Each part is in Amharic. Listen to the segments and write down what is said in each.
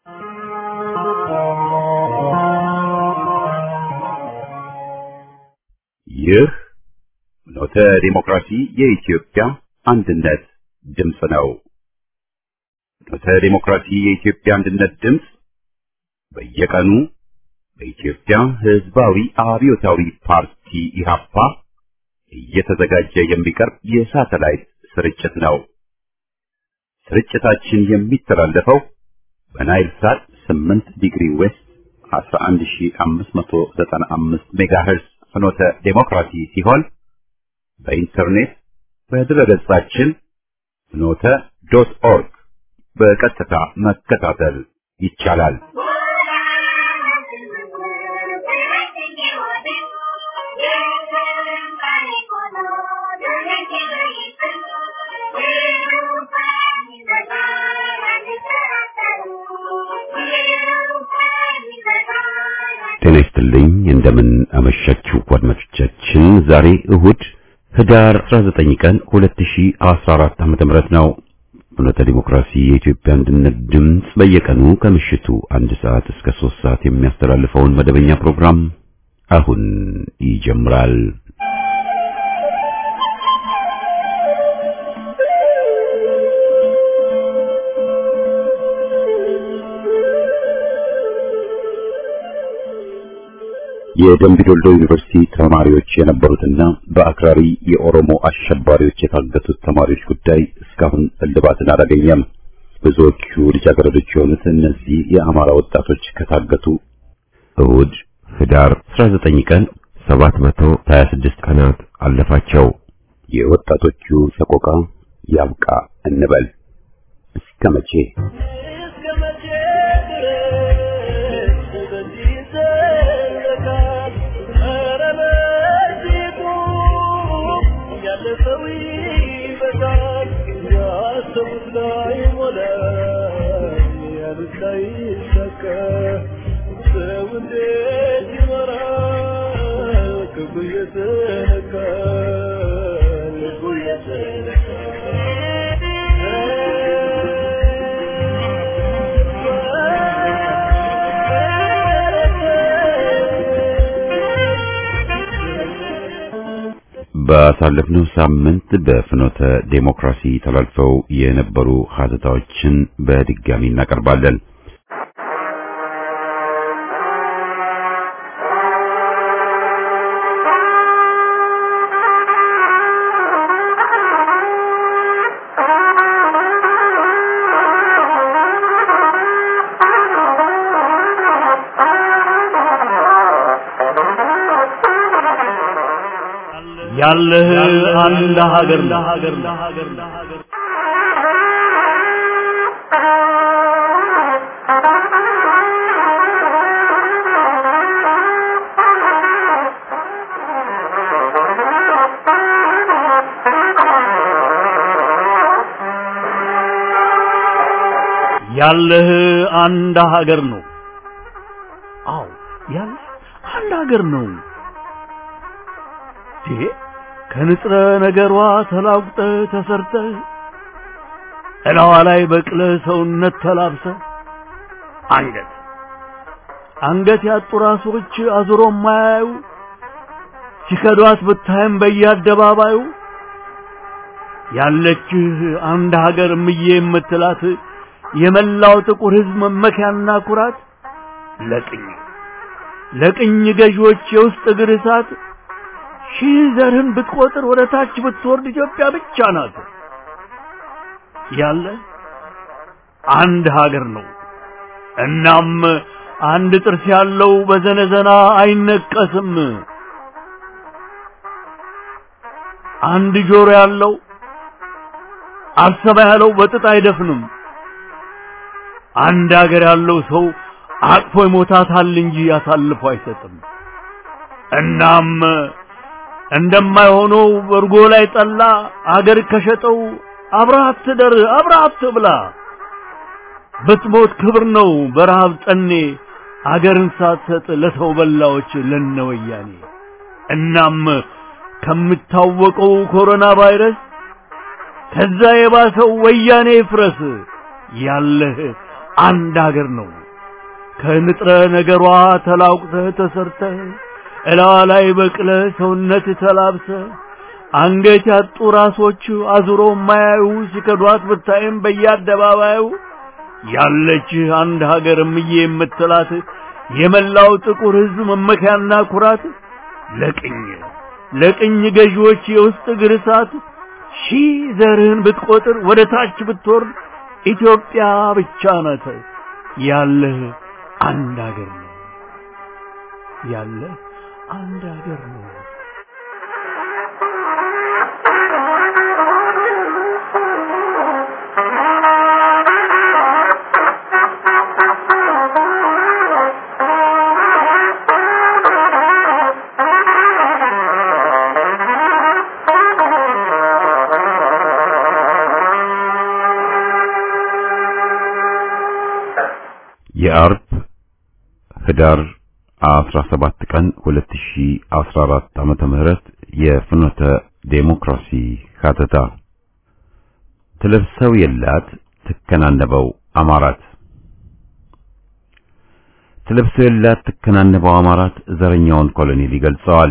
ይህ ኖተ ዲሞክራሲ የኢትዮጵያ አንድነት ድምፅ ነው። ኖተ ዲሞክራሲ የኢትዮጵያ አንድነት ድምፅ በየቀኑ በኢትዮጵያ ሕዝባዊ አብዮታዊ ፓርቲ ኢህአፓ እየተዘጋጀ የሚቀርብ የሳተላይት ስርጭት ነው። ስርጭታችን የሚተላለፈው በናይል ሳት 8 ዲግሪ ዌስት 11595 ሜጋሄርዝ ፍኖተ ዴሞክራሲ ሲሆን በኢንተርኔት በድረገጻችን ፍኖተ ዶት ኦርግ በቀጥታ መከታተል ይቻላል። ጤና ይስጥልኝ። እንደምን አመሻችሁ አድማጮቻችን። ዛሬ እሁድ ህዳር 19 ቀን 2014 ዓ.ም ነው። ፍኖተ ዲሞክራሲ የኢትዮጵያ አንድነት ድምፅ በየቀኑ ከምሽቱ አንድ ሰዓት እስከ ሶስት ሰዓት የሚያስተላልፈውን መደበኛ ፕሮግራም አሁን ይጀምራል። የደምቢ ዶሎ ዩኒቨርሲቲ ተማሪዎች የነበሩትና በአክራሪ የኦሮሞ አሸባሪዎች የታገቱት ተማሪዎች ጉዳይ እስካሁን እልባትን አላገኘም። ብዙዎቹ ልጃገረዶች የሆኑት እነዚህ የአማራ ወጣቶች ከታገቱ እሁድ ህዳር 19 ቀን 726 ቀናት አለፋቸው። የወጣቶቹ ሰቆቃ ያብቃ እንበል። እስከ መቼ? ባሳለፍነው ሳምንት በፍኖተ ዴሞክራሲ ተላልፈው የነበሩ ሀተታዎችን በድጋሚ እናቀርባለን። ያለህ አንድ ሀገር ያለህ አንድ ሀገር ነው። አዎ ያለህ አንድ ሀገር ነው። ከንጥረ ነገሯ ተላቁጠ ተሰርተ እላዋ ላይ በቅለ ሰውነት ተላብሰ አንገት አንገት ያጡ ራሶች አዙሮ ማያዩ ሲከዷት ብታይም በየአደባባዩ ያለችህ አንድ ሀገር ምዬ የምትላት የመላው ጥቁር ሕዝብ መመኪያና ኩራት ለቅኝ ለቅኝ ገዢዎች የውስጥ እግር እሳት ሺህ ዘርህን ብትቆጥር ወደ ታች ብትወርድ ኢትዮጵያ ብቻ ናት። ያለ አንድ ሀገር ነው። እናም አንድ ጥርስ ያለው በዘነዘና አይነቀስም። አንድ ጆሮ ያለው አልሰማ ያለው በጥጥ አይደፍንም። አንድ ሀገር ያለው ሰው አቅፎ ይሞታታል እንጂ አሳልፎ አይሰጥም። እናም እንደማይሆነው እርጎ ላይ ጠላ አገር ከሸጠው አብረሃት ትደር አብረሃት ትብላ። ብትሞት ክብር ነው በረሃብ ጠኔ አገርን ሳትሰጥ ለሰው በላዎች ለነወያኔ። እናም ከምታወቀው ኮሮና ቫይረስ ከዛ የባሰው ወያኔ ይፍረስ። ያለህ አንድ አገር ነው። ከንጥረ ነገሯ ተላቁተህ ተሰርተህ እላዋ ላይ በቅለ ሰውነት ተላብሰ አንገት ያጡ ራሶች አዙሮ ማያዩ ሲከዷት ብታይም በየአደባባዩ ያለች አንድ ሀገር እምዬ የምትላት የመላው ጥቁር ሕዝብ መመኪያና ኩራት ለቅኝ ለቅኝ ገዢዎች የውስጥ እግር እሳት ሺህ ዘርህን ብትቆጥር ወደ ታች ብትወርድ ኢትዮጵያ ብቻ ናት ያለህ አንድ ሀገር ነው ያለህ አንድ ሀገር ነው። የአርብ ህዳር 17 ቀን 2014 ዓመተ ምህረት የፍኖተ ዴሞክራሲ ካተታ ትለብሰው የላት ትከናነበው አማራት ትለብሰው የላት ትከናነበው አማራት ዘረኛውን ኮሎኔል ይገልጸዋል።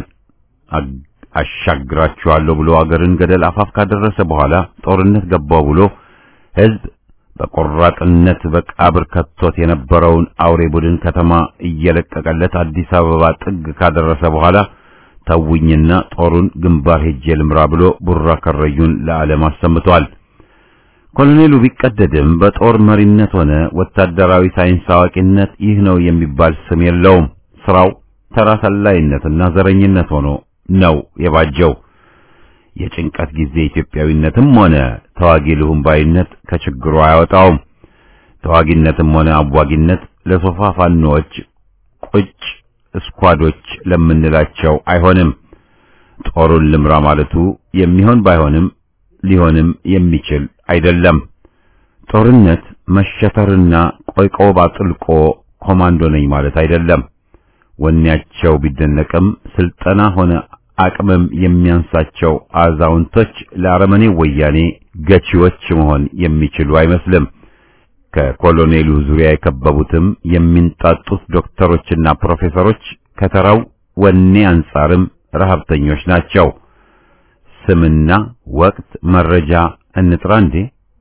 አሻግራችኋለሁ ብሎ አገርን ገደል አፋፍ ካደረሰ በኋላ ጦርነት ገባው ብሎ ህዝብ በቆራጥነት በቃብር ከቶት የነበረውን አውሬ ቡድን ከተማ እየለቀቀለት አዲስ አበባ ጥግ ካደረሰ በኋላ ተውኝና ጦሩን ግንባር ሄጄ ልምራ ብሎ ቡራ ከረዩን ለዓለም አሰምቷል። ኮሎኔሉ ቢቀደድም በጦር መሪነት ሆነ ወታደራዊ ሳይንስ አዋቂነት ይህ ነው የሚባል ስም የለውም። ስራው ተራ ሰላይነትና ዘረኝነት ሆኖ ነው የባጀው። የጭንቀት ጊዜ ኢትዮጵያዊነትም ሆነ ተዋጊ ልሁም ባይነት ከችግሩ አያወጣውም። ተዋጊነትም ሆነ አዋጊነት ለሶፋ ፋኖዎች ቁጭ እስኳዶች ለምንላቸው አይሆንም። ጦሩን ልምራ ማለቱ የሚሆን ባይሆንም ሊሆንም የሚችል አይደለም። ጦርነት መሸተርና ቆይቆብ አጥልቆ ኮማንዶ ነኝ ማለት አይደለም። ወኔያቸው ቢደነቅም ስልጠና ሆነ አቅምም የሚያንሳቸው አዛውንቶች ለአረመኔ ወያኔ ገቺዎች መሆን የሚችሉ አይመስልም። ከኮሎኔሉ ዙሪያ የከበቡትም የሚንጣጡት ዶክተሮችና ፕሮፌሰሮች ከተራው ወኔ አንጻርም ረሀብተኞች ናቸው። ስምና ወቅት መረጃ እንጥራ እንዴ?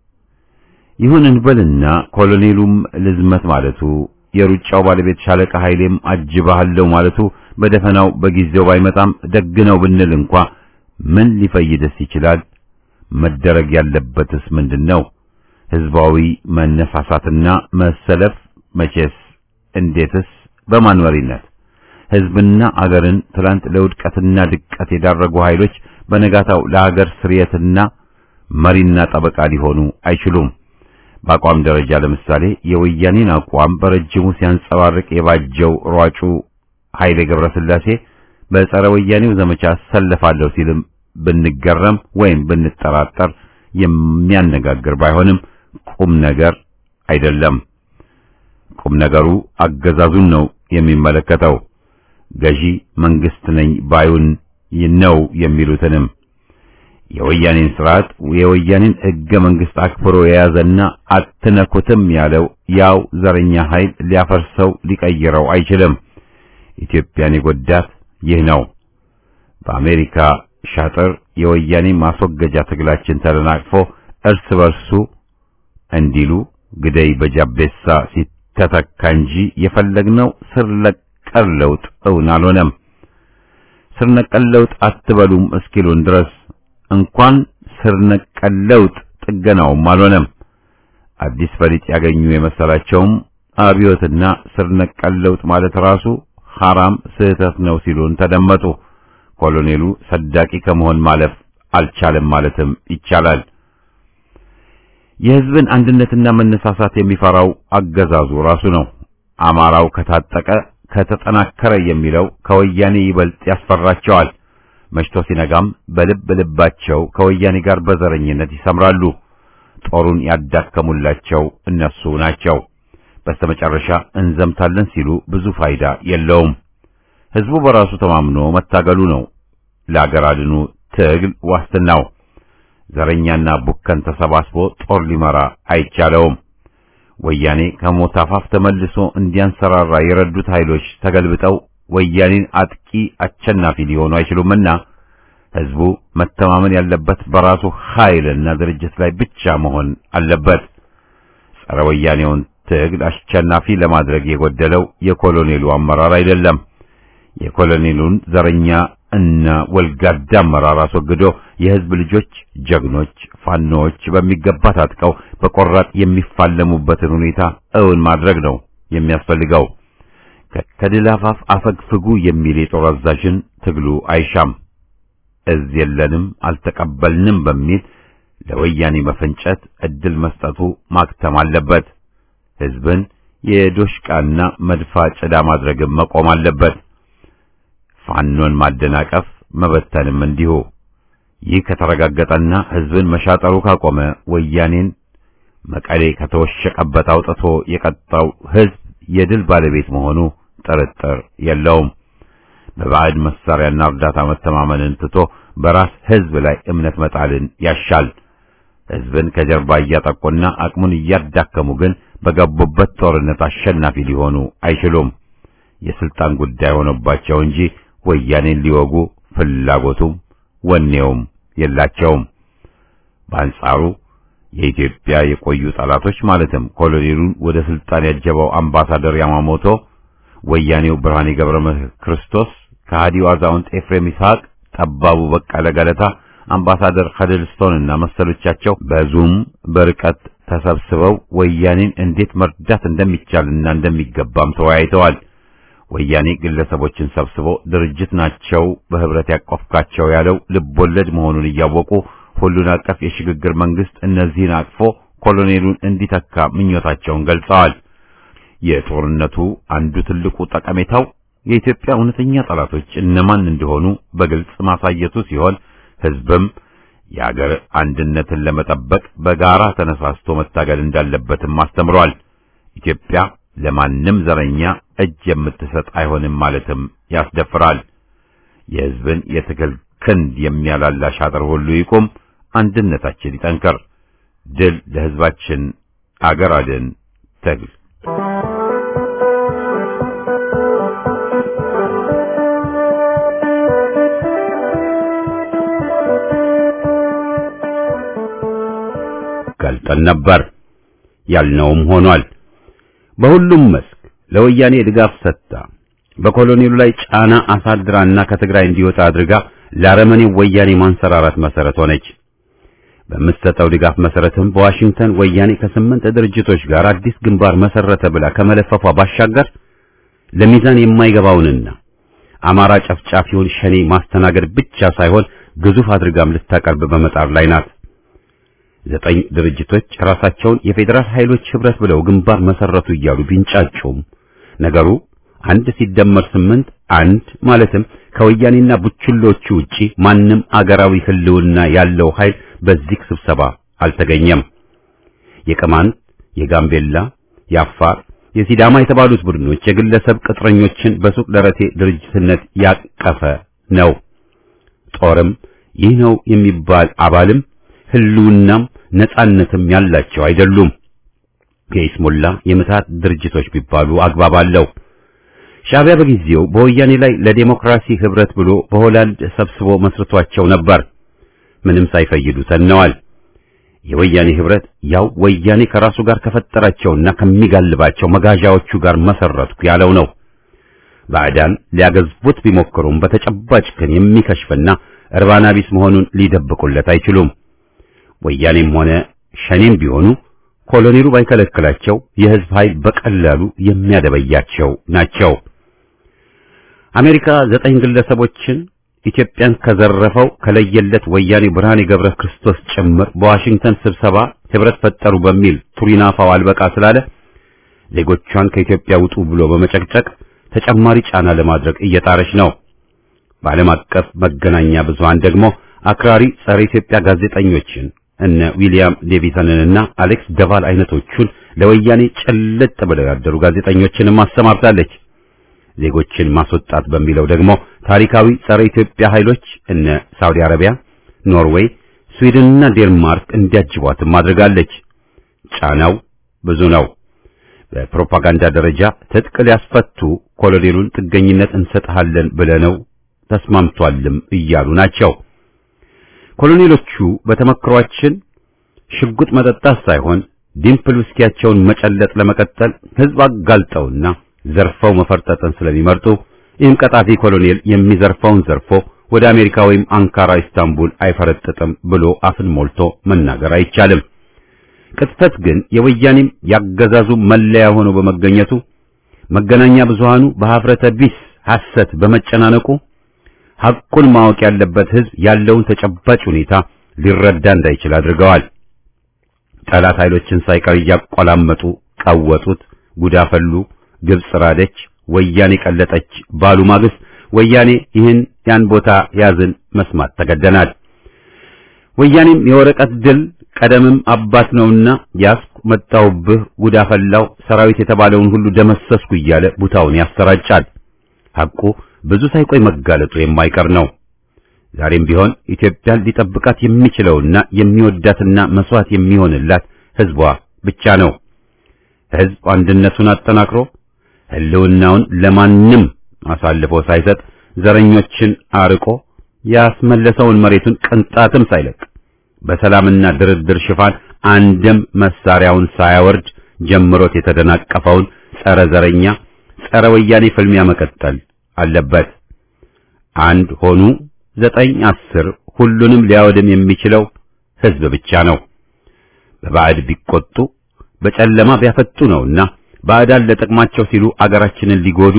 ይሁን እንበልና ኮሎኔሉም ልዝመት ማለቱ የሩጫው ባለቤት ሻለቃ ኃይሌም አጅባሃለው ማለቱ በደፈናው በጊዜው ባይመጣም ደግ ነው ብንል እንኳ ምን ሊፈይደስ ይችላል? መደረግ ያለበትስ ምንድነው? ህዝባዊ መነሳሳትና መሰለፍ መቼስ፣ እንዴትስ፣ በማን መሪነት? ህዝብና አገርን ትላንት ለውድቀትና ድቀት የዳረጉ ኃይሎች በነጋታው ለሀገር ስርየትና መሪና ጠበቃ ሊሆኑ አይችሉም። በአቋም ደረጃ ለምሳሌ የወያኔን አቋም በረጅሙ ሲያንጸባርቅ የባጀው ሯጩ ኃይሌ ገብረስላሴ በጸረ ወያኔው ዘመቻ ሰለፋለሁ ሲልም ብንገረም ወይም ብንጠራጠር የሚያነጋግር ባይሆንም ቁም ነገር አይደለም። ቁም ነገሩ አገዛዙን ነው የሚመለከተው። ገዢ መንግስት ነኝ ባዩን ነው የሚሉትንም የወያኔን ስርዓት የወያኔን ህገ መንግስት አክብሮ የያዘና አትነኩትም ያለው ያው ዘረኛ ኃይል ሊያፈርሰው ሊቀይረው አይችልም። ኢትዮጵያን የጎዳት ይህ ነው። በአሜሪካ ሻጥር የወያኔ ማስወገጃ ትግላችን ተደናቅፎ እርስ በርሱ እንዲሉ ግደይ በጃቤሳ ሲተተካ እንጂ የፈለግነው ስር ነቀል ለውጥ እውን አልሆነም። ስር ነቀል ለውጥ አትበሉም እስኪሉን ድረስ እንኳን ስር ነቀል ለውጥ ጥገናውም አልሆነም። አዲስ ፈሊጥ ያገኙ የመሰላቸውም አብዮትና ስር ነቀል ለውጥ ማለት ራሱ ሐራም ስህተት ነው ሲሉን ተደመጡ። ኮሎኔሉ ሰዳቂ ከመሆን ማለፍ አልቻለም ማለትም ይቻላል። የህዝብን አንድነትና መነሳሳት የሚፈራው አገዛዙ ራሱ ነው። አማራው ከታጠቀ ከተጠናከረ የሚለው ከወያኔ ይበልጥ ያስፈራቸዋል። መሽቶ ሲነጋም በልብ ልባቸው ከወያኔ ጋር በዘረኝነት ይሰምራሉ። ጦሩን ያዳከሙላቸው እነሱ ናቸው። በስተመጨረሻ እንዘምታለን ሲሉ ብዙ ፋይዳ የለውም። ህዝቡ በራሱ ተማምኖ መታገሉ ነው ለአገር አድኑ ትግል ዋስትናው። ዘረኛና ቡከን ተሰባስቦ ጦር ሊመራ አይቻለውም። ወያኔ ከሞት አፋፍ ተመልሶ እንዲያንሰራራ የረዱት ኃይሎች ተገልብጠው ወያኔን አጥቂ አሸናፊ ሊሆኑ አይችሉምና ህዝቡ መተማመን ያለበት በራሱ ኃይልና ድርጅት ላይ ብቻ መሆን አለበት። ጸረ ወያኔውን ትግል አሸናፊ ለማድረግ የጎደለው የኮሎኔሉ አመራር አይደለም። የኮሎኔሉን ዘረኛ እና ወልጋዳ አመራር አስወግዶ የህዝብ ልጆች ጀግኖች ፋኖዎች በሚገባ ታጥቀው በቆራጥ የሚፋለሙበትን ሁኔታ እውን ማድረግ ነው የሚያስፈልገው። ከድል አፋፍ አፈግፍጉ የሚል የጦር አዛዥን ትግሉ አይሻም። እዝ የለንም አልተቀበልንም በሚል ለወያኔ መፈንጨት እድል መስጠቱ ማክተም አለበት። ህዝብን የዶሽቃና መድፋ ጭዳ ማድረግም መቆም አለበት። ፋኖን ማደናቀፍ መበተንም እንዲሁ። ይህ ከተረጋገጠና ህዝብን መሻጠሩ ካቆመ ወያኔን መቀሌ ከተወሸቀበት አውጥቶ የቀጣው ህዝብ የድል ባለቤት መሆኑ ጥርጥር የለውም። በባዕድ መሳሪያና እርዳታ መተማመንን ትቶ በራስ ህዝብ ላይ እምነት መጣልን ያሻል። ህዝብን ከጀርባ እያጠቁና አቅሙን እያዳከሙ ግን በገቡበት ጦርነት አሸናፊ ሊሆኑ አይችሉም። የስልጣን ጉዳይ ሆኖባቸው እንጂ ወያኔን ሊወጉ ፍላጎቱም ወኔውም የላቸውም። በአንጻሩ የኢትዮጵያ የቆዩ ጠላቶች ማለትም ኮሎኔሉን ወደ ስልጣን ያጀበው አምባሳደር ያማሞቶ፣ ወያኔው ብርሃኔ ገብረ ክርስቶስ፣ ከሃዲው አዛውንት ኤፍሬም ይስሐቅ፣ ጠባቡ በቀለ ገለታ፣ አምባሳደር ከድልስቶንና መሰሎቻቸው በዙም በርቀት ተሰብስበው ወያኔን እንዴት መርዳት እንደሚቻልና እንደሚገባም ተወያይተዋል። ወያኔ ግለሰቦችን ሰብስቦ ድርጅት ናቸው በህብረት ያቆፍካቸው ያለው ልቦለድ መሆኑን እያወቁ ሁሉን አቀፍ የሽግግር መንግስት እነዚህን አቅፎ ኮሎኔሉን እንዲተካ ምኞታቸውን ገልጸዋል። የጦርነቱ አንዱ ትልቁ ጠቀሜታው የኢትዮጵያ እውነተኛ ጠላቶች እነማን እንደሆኑ በግልጽ ማሳየቱ ሲሆን ህዝብም የአገር አንድነትን ለመጠበቅ በጋራ ተነሳስቶ መታገል እንዳለበትም አስተምሯል። ኢትዮጵያ ለማንም ዘረኛ እጅ የምትሰጥ አይሆንም ማለትም ያስደፍራል። የህዝብን የትግል ክንድ የሚያላላ ሻጥር ሁሉ ይቁም፣ አንድነታችን ይጠንከር። ድል ለህዝባችን፣ አገር አድን ትግል። ገልጠን ነበር ያልነውም ሆኗል። በሁሉም መስክ ለወያኔ ድጋፍ ሰጥታ በኮሎኔሉ ላይ ጫና አሳድራና ከትግራይ እንዲወጣ አድርጋ ለአረመኔው ወያኔ ማንሰራራት መሰረት ሆነች። በምትሰጠው ድጋፍ መሰረትም በዋሽንግተን ወያኔ ከስምንት ድርጅቶች ጋር አዲስ ግንባር መሰረተ ብላ ከመለፈፏ ባሻገር ለሚዛን የማይገባውንና አማራ ጨፍጫፊውን ሸኔ ማስተናገድ ብቻ ሳይሆን ግዙፍ አድርጋም ልታቀርብ በመጣር ላይ ናት። ዘጠኝ ድርጅቶች ራሳቸውን የፌዴራል ኃይሎች ህብረት ብለው ግንባር መሰረቱ እያሉ ቢንጫጩም ነገሩ አንድ ሲደመር ስምንት አንድ ማለትም ከወያኔና ቡችሎቹ ውጪ ማንም አገራዊ ህልውና ያለው ኃይል በዚህ ስብሰባ አልተገኘም። የቅማንት፣ የጋምቤላ፣ የአፋር፣ የሲዳማ የተባሉት ቡድኖች የግለሰብ ቅጥረኞችን በሱቅ ደረቴ ድርጅትነት ያቀፈ ነው። ጦርም ይህ ነው የሚባል አባልም ህልውናም ነጻነትም ያላቸው አይደሉም። የኢስሙላ የምታት ድርጅቶች ቢባሉ አግባብ አለው። ሻዕቢያ በጊዜው በወያኔ ላይ ለዴሞክራሲ ህብረት ብሎ በሆላንድ ሰብስቦ መስርቷቸው ነበር። ምንም ሳይፈይዱ ተነዋል። የወያኔ ህብረት ያው ወያኔ ከራሱ ጋር ከፈጠራቸውና ከሚጋልባቸው መጋዣዎቹ ጋር መሰረትኩ ያለው ነው። ባዕዳን ሊያገዝቡት ቢሞክሩም በተጨባጭ ግን የሚከሽፍና እርባና ቢስ መሆኑን ሊደብቁለት አይችሉም። ወያኔም ሆነ ሸኔም ቢሆኑ ኮሎኔሉ ባይከለክላቸው የህዝብ ኃይል በቀላሉ የሚያደበያቸው ናቸው። አሜሪካ ዘጠኝ ግለሰቦችን ኢትዮጵያን ከዘረፈው ከለየለት ወያኔ ብርሃኔ ገብረ ክርስቶስ ጭምር በዋሽንግተን ስብሰባ ህብረት ፈጠሩ በሚል ቱሪናፋው አልበቃ ስላለ ዜጎቿን ከኢትዮጵያ ውጡ ብሎ በመጨቅጨቅ ተጨማሪ ጫና ለማድረግ እየጣረች ነው። በዓለም አቀፍ መገናኛ ብዙሃን ደግሞ አክራሪ ጸረ ኢትዮጵያ ጋዜጠኞችን እነ ዊሊያም ዴቪሰንንና አሌክስ ደቫል አይነቶቹን ለወያኔ ጭልጥ ብለው ያደሩ ጋዜጠኞችንም አሰማርታለች። ዜጎችን ማስወጣት በሚለው ደግሞ ታሪካዊ ጸረ ኢትዮጵያ ኃይሎች እነ ሳውዲ አረቢያ፣ ኖርዌይ፣ ስዊድንና ዴንማርክ እንዲያጅቧትም አድርጋለች። ጫናው ብዙ ነው። በፕሮፓጋንዳ ደረጃ ትጥቅ ሊያስፈቱ ኮሎኔሉን ጥገኝነት እንሰጥሃለን ብለነው ተስማምቷልም እያሉ ናቸው። ኮሎኔሎቹ በተመክሯችን ሽጉጥ መጠጣት ሳይሆን ዲምፕል ውስኪያቸውን መጨለጥ ለመቀጠል ህዝብ አጋልጠውና ዘርፈው መፈርጠጥን ስለሚመርጡ ይህም ቀጣፊ ኮሎኔል የሚዘርፈውን ዘርፎ ወደ አሜሪካ ወይም አንካራ ኢስታንቡል አይፈረጥጥም ብሎ አፍን ሞልቶ መናገር አይቻልም። ቅጥፈት ግን የወያኔም ያገዛዙ መለያ ሆኖ በመገኘቱ መገናኛ ብዙሃኑ በሀፍረተ ቢስ ሐሰት በመጨናነቁ ሐቁን ማወቅ ያለበት ህዝብ ያለውን ተጨባጭ ሁኔታ ሊረዳ እንዳይችል አድርገዋል። ጠላት ኃይሎችን ሳይቀር እያቆላመጡ ቀወጡት፣ ጉዳፈሉ፣ ግብጽ ራደች፣ ወያኔ ቀለጠች ባሉ ማግስት ወያኔ ይህን ያን ቦታ ያዝን መስማት ተገደናል። ወያኔም የወረቀት ድል ቀደምም አባት ነውና ያስኩ መጣውብህ ጉዳፈላው ሰራዊት የተባለውን ሁሉ ደመሰስኩ እያለ ቡታውን ያሰራጫል። ሐቁ ብዙ ሳይቆይ መጋለጡ የማይቀር ነው። ዛሬም ቢሆን ኢትዮጵያን ሊጠብቃት የሚችለውና የሚወዳትና መስዋዕት የሚሆንላት ህዝቧ ብቻ ነው። ህዝብ አንድነቱን አጠናክሮ ህልውናውን ለማንም አሳልፎ ሳይሰጥ ዘረኞችን አርቆ ያስመለሰውን መሬቱን ቅንጣትም ሳይለቅ በሰላምና ድርድር ሽፋን አንድም መሳሪያውን ሳያወርድ ጀምሮት የተደናቀፈውን ጸረ ዘረኛ ጸረ ወያኔ ፍልሚያ መቀጠል አለበት። አንድ ሆኑ ዘጠኝ አስር ሁሉንም ሊያወድም የሚችለው ህዝብ ብቻ ነው። በባዕድ ቢቆጡ በጨለማ ቢያፈጡ ነውና ባዕዳን ለጥቅማቸው ሲሉ አገራችንን ሊጎዱ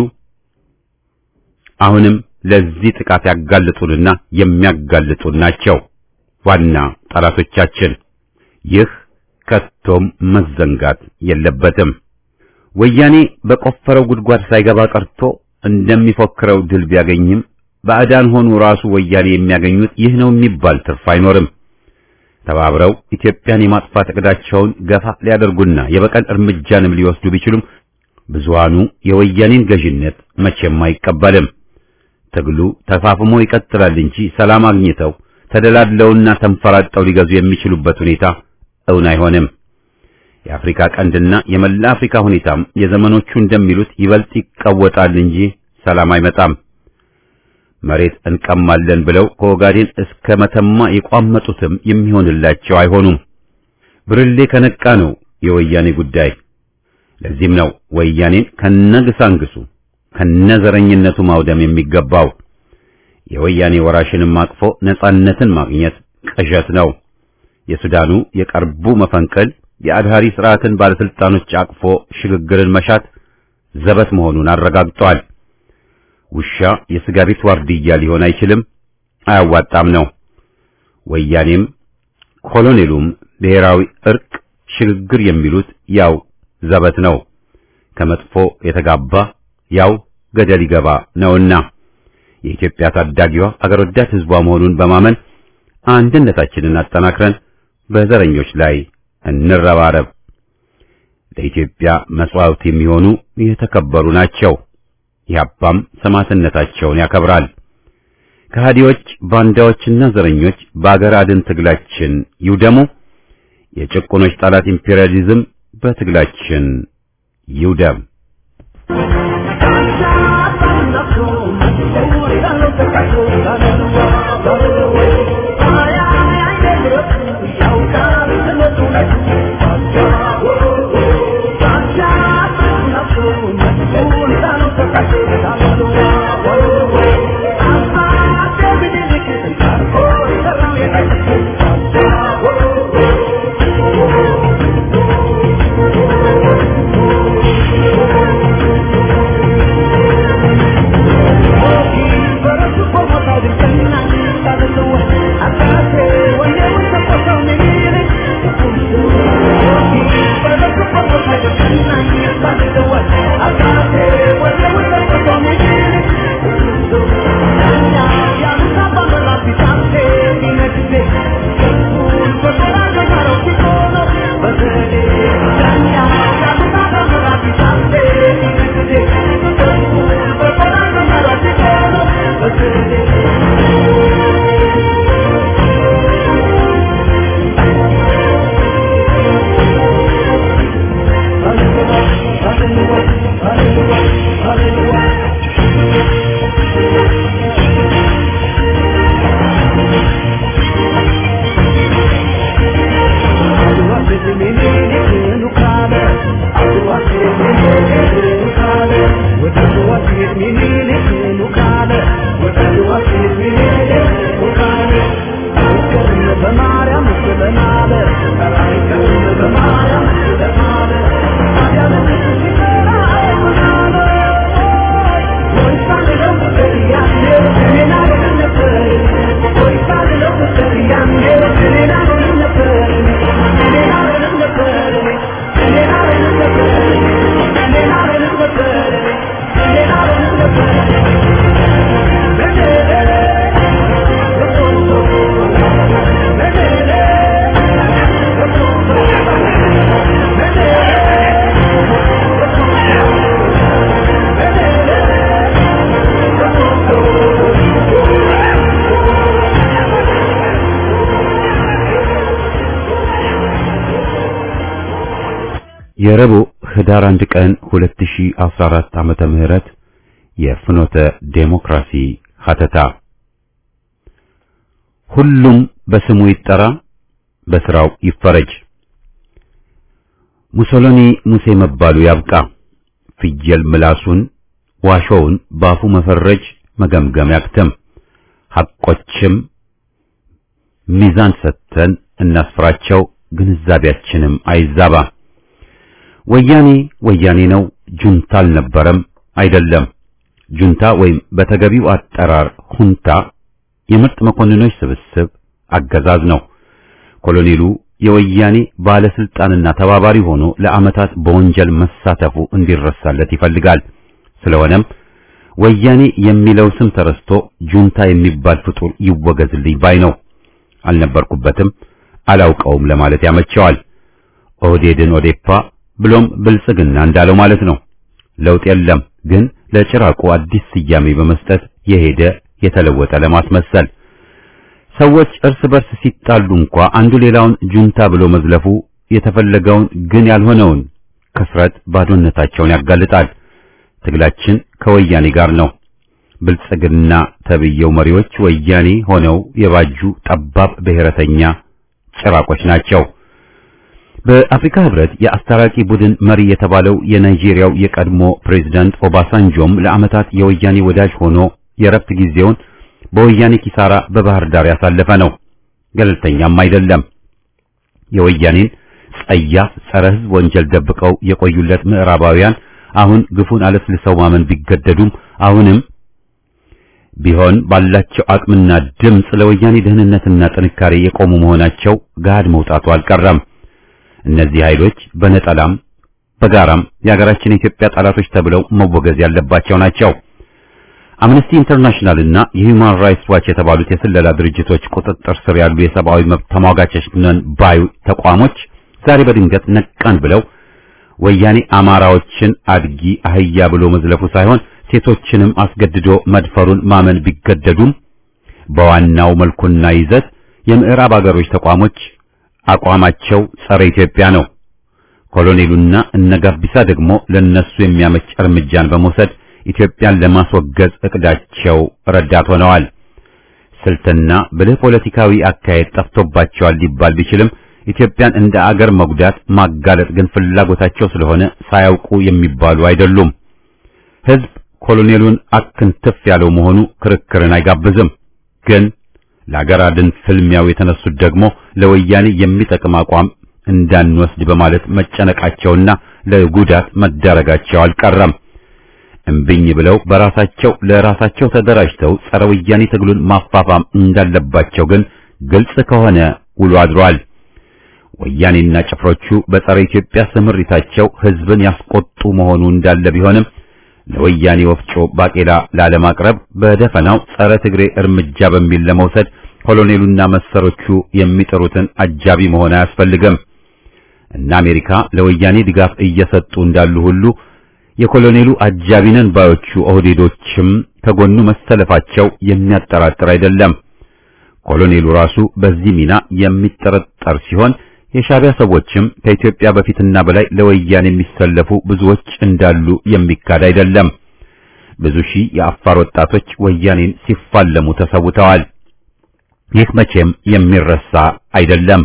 አሁንም ለዚህ ጥቃት ያጋልጡንና የሚያጋልጡን ናቸው ዋና ጠላቶቻችን። ይህ ከቶም መዘንጋት የለበትም። ወያኔ በቆፈረው ጉድጓድ ሳይገባ ቀርቶ እንደሚፎክረው ድል ቢያገኝም ባዕዳን ሆኑ ራሱ ወያኔ የሚያገኙት ይህ ነው የሚባል ትርፍ አይኖርም። ተባብረው ኢትዮጵያን የማጥፋት እቅዳቸውን ገፋ ሊያደርጉና የበቀል እርምጃንም ሊወስዱ ቢችሉም ብዙሃኑ የወያኔን ገዥነት መቼም አይቀበልም። ትግሉ ተፋፍሞ ይቀጥላል እንጂ ሰላም አግኝተው ተደላድለውና ተንፈራጠው ሊገዙ የሚችሉበት ሁኔታ እውን አይሆንም። የአፍሪካ ቀንድና የመላ አፍሪካ ሁኔታም የዘመኖቹ እንደሚሉት ይበልጥ ይቀወጣል እንጂ ሰላም አይመጣም። መሬት እንቀማለን ብለው ከኦጋዴን እስከ መተማ የቋመጡትም የሚሆንላቸው አይሆኑም። ብርሌ ከነቃ ነው የወያኔ ጉዳይ። ለዚህም ነው ወያኔን ከነግሳንግሱ ከነዘረኝነቱ ማውደም የሚገባው። የወያኔ ወራሽንም አቅፎ ነጻነትን ማግኘት ቅዠት ነው። የሱዳኑ የቀርቡ መፈንቅል የአድሃሪ ስርዓትን ባለስልጣኖች አቅፎ ሽግግርን መሻት ዘበት መሆኑን አረጋግጧል። ውሻ የስጋ ቤት ዋርድያ ሊሆን አይችልም፣ አያዋጣም ነው። ወያኔም ኮሎኔሉም ብሔራዊ እርቅ፣ ሽግግር የሚሉት ያው ዘበት ነው። ከመጥፎ የተጋባ ያው ገደል ይገባ ነውና የኢትዮጵያ ታዳጊዋ አገር ወዳድ ሕዝቧ መሆኑን በማመን አንድነታችንን አጠናክረን በዘረኞች ላይ እንረባረብ። ለኢትዮጵያ መስዋዕት የሚሆኑ የተከበሩ ናቸው። ያባም ሰማዕትነታቸውን ያከብራል። ከሃዲዎች ባንዳዎችና ዘረኞች በአገር አድን ትግላችን ይውደሙ። የጭቁኖች ጠላት ኢምፔሪያሊዝም በትግላችን ይውደም። Thank you. የረቡዕ ህዳር አንድ ቀን 2014 ዓመተ ምህረት የፍኖተ ዴሞክራሲ ሀተታ ሁሉም በስሙ ይጠራ፣ በስራው ይፈረጅ። ሙሶሎኒ ሙሴ መባሉ ያብቃ። ፍየል ምላሱን ዋሾውን ባፉ መፈረጅ መገምገም ያክተም። ሐቆችም ሚዛን ሰጥተን እናስፍራቸው፣ ግንዛቤያችንም አይዛባ። ወያኔ ወያኔ ነው፣ ጁንታ አልነበረም አይደለም። ጁንታ ወይም በተገቢው አጠራር ሁንታ የምርጥ መኮንኖች ስብስብ አገዛዝ ነው። ኮሎኔሉ የወያኔ ባለስልጣንና ተባባሪ ሆኖ ለዓመታት በወንጀል መሳተፉ እንዲረሳለት ይፈልጋል። ስለሆነም ወያኔ የሚለው ስም ተረስቶ ጁንታ የሚባል ፍጡር ይወገዝልኝ ባይ ነው። አልነበርኩበትም አላውቀውም ለማለት ያመቸዋል። ኦህዴድን ኦዴፓ ብሎም ብልጽግና እንዳለው ማለት ነው። ለውጥ የለም ግን ለጭራቁ አዲስ ስያሜ በመስጠት የሄደ የተለወጠ ለማስመሰል ሰዎች እርስ በርስ ሲጣሉ እንኳ አንዱ ሌላውን ጁንታ ብሎ መዝለፉ የተፈለገውን ግን ያልሆነውን ክስረት ባዶነታቸውን ያጋልጣል። ትግላችን ከወያኔ ጋር ነው። ብልጽግና ተብየው መሪዎች ወያኔ ሆነው የባጁ ጠባብ ብሔረተኛ ጭራቆች ናቸው። በአፍሪካ ህብረት የአስታራቂ ቡድን መሪ የተባለው የናይጄሪያው የቀድሞ ፕሬዝዳንት ኦባሳንጆም ለዓመታት የወያኔ ወዳጅ ሆኖ የረፍት ጊዜውን በወያኔ ኪሳራ በባህር ዳር ያሳለፈ ነው። ገለልተኛም አይደለም። የወያኔን ጸያፍ ጸረ ህዝብ ወንጀል ደብቀው የቆዩለት ምዕራባውያን አሁን ግፉን አለስልሰው ማመን ቢገደዱም አሁንም ቢሆን ባላቸው አቅምና ድምፅ ለወያኔ ደህንነትና ጥንካሬ የቆሙ መሆናቸው ጋድ መውጣቱ አልቀረም። እነዚህ ኃይሎች በነጠላም በጋራም የሀገራችን የኢትዮጵያ ጠላቶች ተብለው መወገዝ ያለባቸው ናቸው። አምነስቲ ኢንተርናሽናል እና የሂውማን ራይትስ ዋች የተባሉት የስለላ ድርጅቶች ቁጥጥር ስር ያሉ የሰብአዊ መብት ተሟጋቾች ነን ባዩ ተቋሞች ዛሬ በድንገት ነቃን ብለው ወያኔ አማራዎችን አድጊ አህያ ብሎ መዝለፉ ሳይሆን ሴቶችንም አስገድዶ መድፈሩን ማመን ቢገደዱም በዋናው መልኩና ይዘት የምዕራብ አገሮች ተቋሞች አቋማቸው ጸረ ኢትዮጵያ ነው። ኮሎኔሉና እነጋቢሳ ደግሞ ለነሱ የሚያመች እርምጃን በመውሰድ ኢትዮጵያን ለማስወገዝ እቅዳቸው ረዳት ሆነዋል። ስልትና ብልህ ፖለቲካዊ አካሄድ ጠፍቶባቸዋል ሊባል ቢችልም ኢትዮጵያን እንደ አገር መጉዳት ማጋለጥ ግን ፍላጎታቸው ስለሆነ ሳያውቁ የሚባሉ አይደሉም። ሕዝብ ኮሎኔሉን አክንትፍ ያለው መሆኑ ክርክርን አይጋብዝም። ግን ለአገር አድን ፍልሚያው የተነሱት ደግሞ ለወያኔ የሚጠቅም አቋም እንዳንወስድ በማለት መጨነቃቸውና ለጉዳት መዳረጋቸው አልቀረም። እምብኝ ብለው በራሳቸው ለራሳቸው ተደራጅተው ጸረ ወያኔ ትግሉን ማፋፋም እንዳለባቸው ግን ግልጽ ከሆነ ውሎ አድሯል። ወያኔና ጭፍሮቹ በጸረ ኢትዮጵያ ስምሪታቸው ሕዝብን ያስቆጡ መሆኑ እንዳለ ቢሆንም ለወያኔ ወፍጮ ባቄላ ላለማቅረብ በደፈናው ጸረ ትግሬ እርምጃ በሚል ለመውሰድ ኮሎኔሉና መሰሮቹ የሚጥሩትን አጃቢ መሆን አያስፈልግም። እና አሜሪካ ለወያኔ ድጋፍ እየሰጡ እንዳሉ ሁሉ የኮሎኔሉ አጃቢ ነን ባዮቹ ኦህዴዶችም ከጎኑ መሰለፋቸው የሚያጠራጥር አይደለም። ኮሎኔሉ ራሱ በዚህ ሚና የሚጠረጠር ሲሆን የሻዕቢያ ሰዎችም ከኢትዮጵያ በፊትና በላይ ለወያኔ የሚሰለፉ ብዙዎች እንዳሉ የሚካድ አይደለም። ብዙ ሺህ የአፋር ወጣቶች ወያኔን ሲፋለሙ ተሰውተዋል። ይህ መቼም የሚረሳ አይደለም።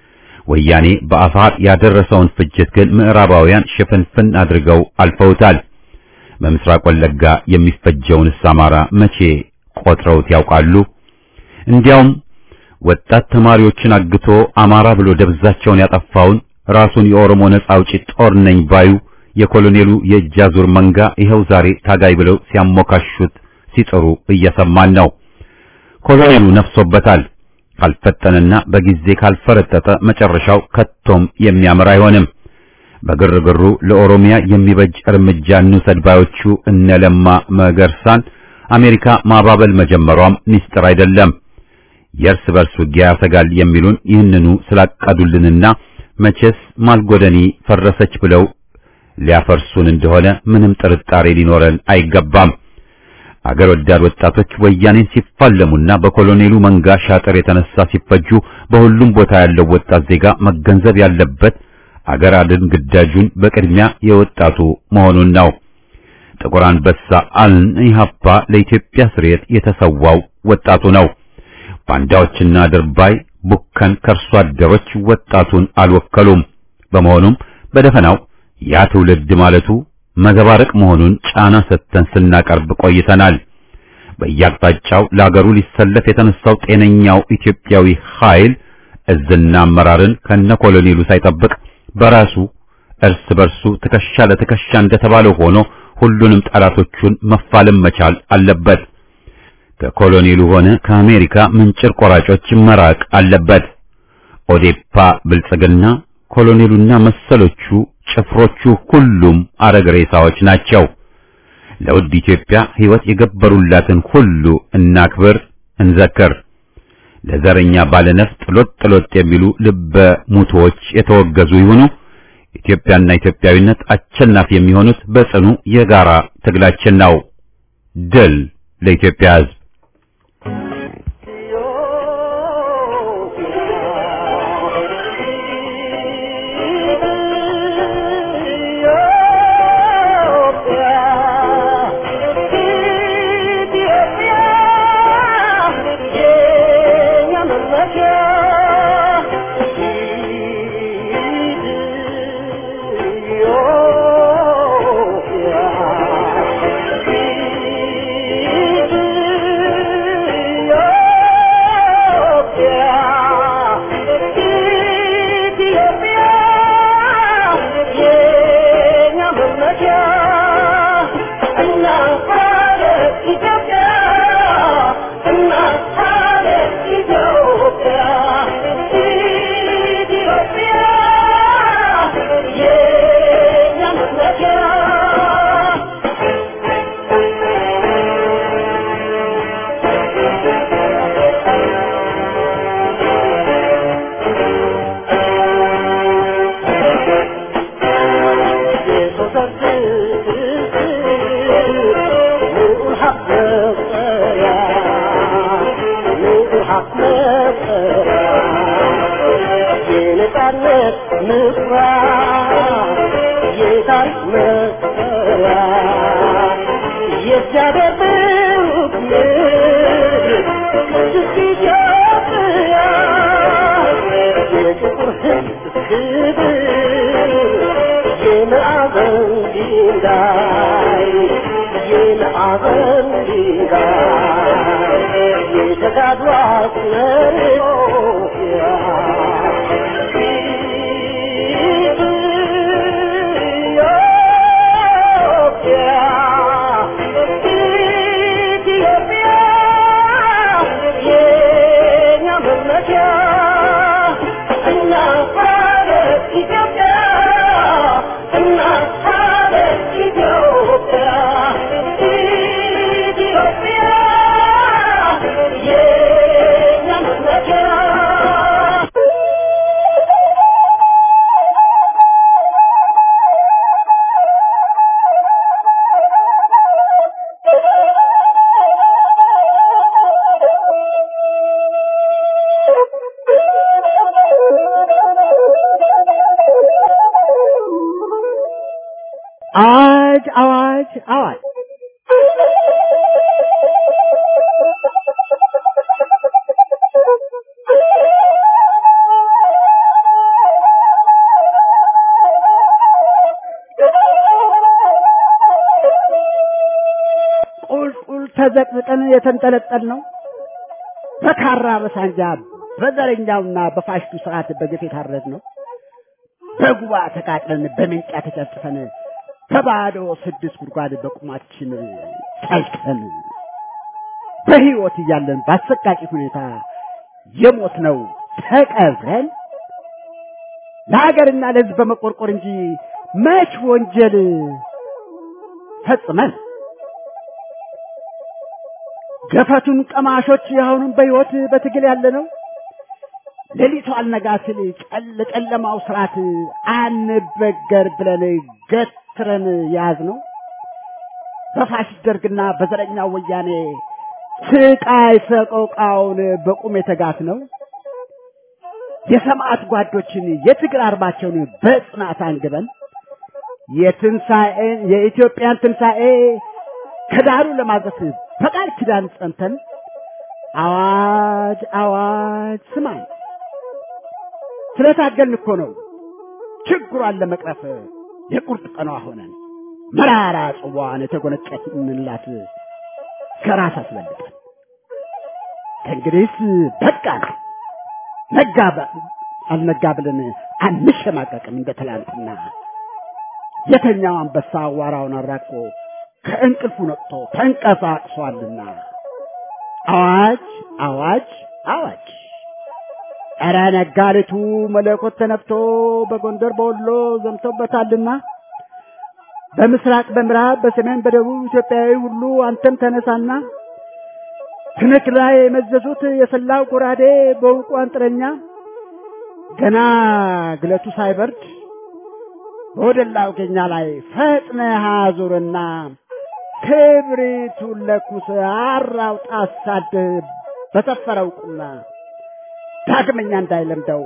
ወያኔ በአፋር ያደረሰውን ፍጅት ግን ምዕራባውያን ሽፍንፍን አድርገው አልፈውታል። በምስራቅ ወለጋ የሚፈጀውንስ አማራ መቼ ቆጥረውት ያውቃሉ? እንዲያውም ወጣት ተማሪዎችን አግቶ አማራ ብሎ ደብዛቸውን ያጠፋውን ራሱን የኦሮሞ ነጻ አውጪ ጦር ነኝ ባዩ የኮሎኔሉ የእጅ አዙር መንጋ ይኸው ዛሬ ታጋይ ብለው ሲያሞካሹት ሲጥሩ እየሰማን ነው። ኮሎኔሉ ነፍሶበታል። ካልፈጠነና በጊዜ ካልፈረጠጠ መጨረሻው ከቶም የሚያምር አይሆንም። በግርግሩ ለኦሮሚያ የሚበጅ እርምጃ እንውሰድ ባዮቹ እነ ለማ መገርሳን አሜሪካ ማባበል መጀመሯም ሚስጥር አይደለም። የእርስ በርስ ውጊያ ያሰጋል የሚሉን ይህንኑ ስላቀዱልንና መቼስ ማልጎደኒ ፈረሰች ብለው ሊያፈርሱን እንደሆነ ምንም ጥርጣሬ ሊኖረን አይገባም። አገር ወዳድ ወጣቶች ወያኔን ሲፋለሙና በኮሎኔሉ መንጋ ሻጥር የተነሳ ሲፈጁ በሁሉም ቦታ ያለው ወጣት ዜጋ መገንዘብ ያለበት አገር አድን ግዳጁን በቅድሚያ የወጣቱ መሆኑን ነው። ጥቁር አንበሳ አልን ኢህአፓ ለኢትዮጵያ ስርየት የተሰዋው ወጣቱ ነው። ባንዳዎችና ድርባይ ቡከን ከርሶ አደሮች ወጣቱን አልወከሉም። በመሆኑም በደፈናው ያ ትውልድ ማለቱ መዘባረቅ መሆኑን ጫና ሰጥተን ስናቀርብ ቆይተናል። በየአቅጣጫው ለአገሩ ሊሰለፍ የተነሳው ጤነኛው ኢትዮጵያዊ ኃይል እዝና አመራርን ከነ ኮሎኔሉ ሳይጠብቅ በራሱ እርስ በርሱ ትከሻ ለትከሻ እንደተባለው ሆኖ ሁሉንም ጠላቶቹን መፋለም መቻል አለበት። ከኮሎኔሉ ሆነ ከአሜሪካ ምንጭር ቆራጮች መራቅ አለበት። ኦዴፓ ብልጽግና፣ ኮሎኔሉና መሰሎቹ ጭፍሮቹ ሁሉም አረግ ሬሳዎች ናቸው። ለውድ ኢትዮጵያ ሕይወት የገበሩላትን ሁሉ እናክብር፣ እንዘክር። ለዘረኛ ባለነፍጥ ሎጥ ሎጥ የሚሉ ልበ ሙቶዎች የተወገዙ ይሁኑ። ኢትዮጵያና ኢትዮጵያዊነት አሸናፊ የሚሆኑት በጽኑ የጋራ ትግላችን ነው። ድል ለኢትዮጵያ ሕዝብ! አዋጅ አዋጅ አዋጅ! ቁልቁል ተዘቅዝቀን የተንጠለጠል ነው በካራ በሳንጃ በዘረኛውና በፋሽቱ ስርዓት በግፍ የታረድ ነው በጉባ ተቃጥለን በምንጫ ተጨፍጭፈን በባዶ ስድስት ጉድጓድ በቁማችን ጠልቀን በሕይወት እያለን በአሰቃቂ ሁኔታ የሞት ነው ተቀብረን ለሀገርና ለሕዝብ በመቆርቆር እንጂ መች ወንጀል ፈጽመን ገፈቱን ቀማሾች አሁንም በሕይወት በትግል ያለ ነው። ሌሊቱ አልነጋ ሲል ጨለ ጨለማው ስርዓት አንበገር ብለን ገትረን ያዝ ነው። በፋሽስት ደርግና በዘረኛው ወያኔ ስቃይ ሰቆቃውን በቁም የተጋት ነው። የሰማዕት ጓዶችን የትግል አርማቸውን በጽናት አንግበን የትንሣኤን የኢትዮጵያን ትንሣኤ ከዳሩ ለማድረስ በቃል ኪዳን ጸንተን አዋጅ አዋጅ ስማኝ ስለታገልን እኮ ነው ችግሯን ለመቅረፍ የቁርጥ ቀኗ ሆነን መራራ ጽዋን የተጎነጨንላት ከራስ አስበልጠን ከእንግዲህስ በቃ ነጋ አልነጋ ብለን አንሸማቀቅም እንደ ትላንትና የተኛው አንበሳ አዋራውን አራቆ ከእንቅልፉ ነቅቶ ተንቀሳቅሷልና አዋጅ አዋጅ አዋጅ ኧረ ነጋሪቱ መለኮት ተነፍቶ በጎንደር በወሎ ዘምቶበታልና በምስራቅ በምዕራብ በሰሜን በደቡብ ኢትዮጵያዊ ሁሉ አንተም ተነሳና ትንክ ላይ የመዘዙት የሰላው ጎራዴ በውቁ አንጥረኛ ገና ግለቱ ሳይበርድ በወደላው ገኛ ላይ ፈጥነህ አዙርና ክብሪቱን ለኩስ አራውጣ አሳድህ በሰፈረው ቁና ዳግመኛ እንዳይለምደው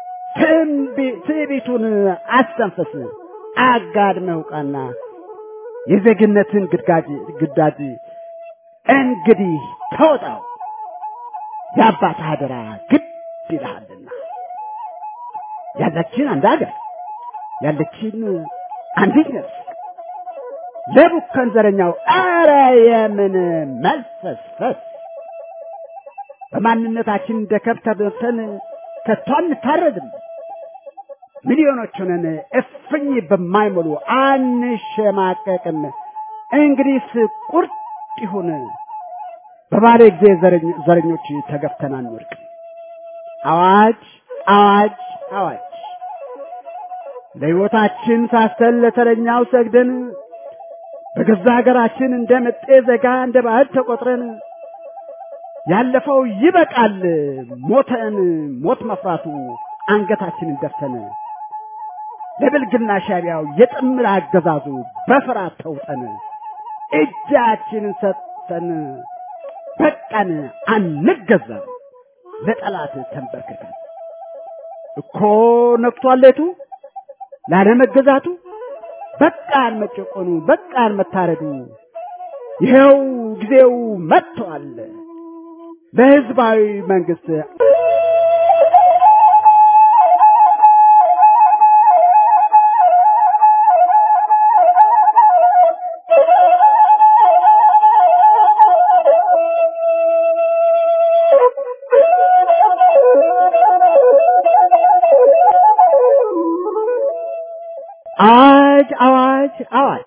ትዕቢቱን አስተንፈስ አጋድመህ ውቃና የዜግነትን ግዳጅ ግዳጅ እንግዲህ ተወጣው የአባት አደራ ግድ ይልሃልና ያለችን አንድ ሀገር ያለችን አንዲት ነፍስ ለቡከን ዘረኛው አረ የምን መልፈስፈስ በማንነታችን እንደ ከብት ተበልተን ከቶ አንታረድም። ሚሊዮኖች ሆነን እፍኝ በማይሞሉ አንሸማቀቅም። እንግዲህስ ቁርጥ ይሁን በባለ ጊዜ ዘረኞች ተገፍተን አንወድቅም። አዋጅ አዋጅ አዋጅ ለሕይወታችን ሳስተን ለተረኛው ሰግደን በገዛ ሀገራችን እንደ መጤ ዘጋ እንደ ባዕድ ተቆጥረን ያለፈው ይበቃል ሞተን ሞት መፍራቱ አንገታችንን ደፍተን ለብልግና ሻቢያው የጥምር አገዛዙ በፍርሃት ተውጠን እጃችንን ሰጥተን በቃን አንገዛም ለጠላት ተንበርክከን እኮ ነቅቷል ሌቱ ላለመገዛቱ በቃን መጨቆኑ በቃን መታረዱ ይኸው ጊዜው መጥቷል ለህዝባዊ መንግስት አዋጅ አዋጅ አዋጅ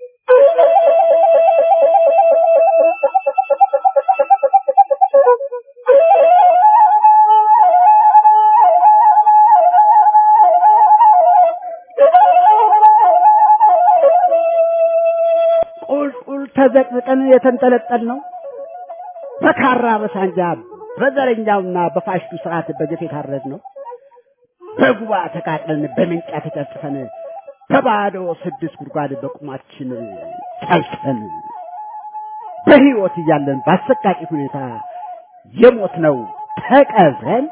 ቁልቁል ተዘቅዝቀን የተንጠለጠል ነው በካራ በሳንጃ በዘረኛውና በፋሽቱ ስርዓት በግፍ የታረድ ነው በጉባ ተቃጥለን በምንጫ ተጨፍጭፈን በባዶ ስድስት ጉድጓድ በቁማችን ጠልቀን በህይወት እያለን በአሰቃቂ ሁኔታ የሞት ነው ተቀብረን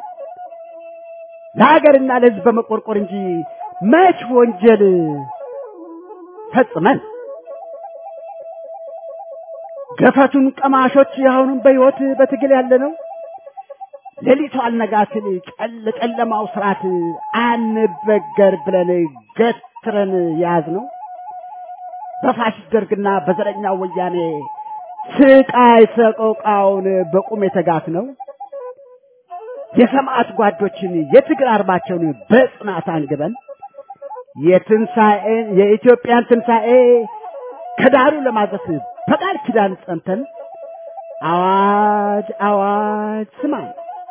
ለሀገርና ለህዝብ በመቆርቆር እንጂ መች ወንጀል ፈጽመን ገፈቱን ቀማሾች አሁንም በህይወት በትግል ያለ ነው ሌሊቱ አልነጋ ሲል ጨል ጨለማው ስርዓት አንበገር ብለን ገትረን ያዝ ነው በፋሽስት ደርግና በዘረኛው ወያኔ ስቃይ ሰቆቃውን በቁም የተጋት ነው የሰማዕት ጓዶችን የትግል አርማቸውን በጽናት አንግበን የትንሣኤን የኢትዮጵያን ትንሣኤ ከዳሩ ለማድረስ በቃል ኪዳን ጸንተን አዋጅ አዋጅ ስማኝ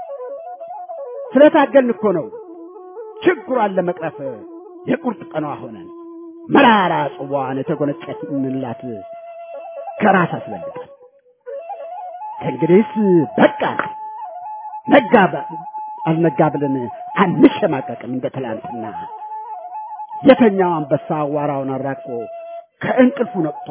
ስለታገልን እኮ ነው ችግሯን ለመቅረፍ የቁርጥ ቀኗ ሆነን መራራ ጽዋን የተጎነጨንላት ከራስ አስበልጠን ከእንግዲህስ በቃ ነጋ አልነጋ ብለን አንሸማቀቅም እንደ ትላንትና የተኛው አንበሳ አዋራውን አራቆ ከእንቅልፉ ነቅቶ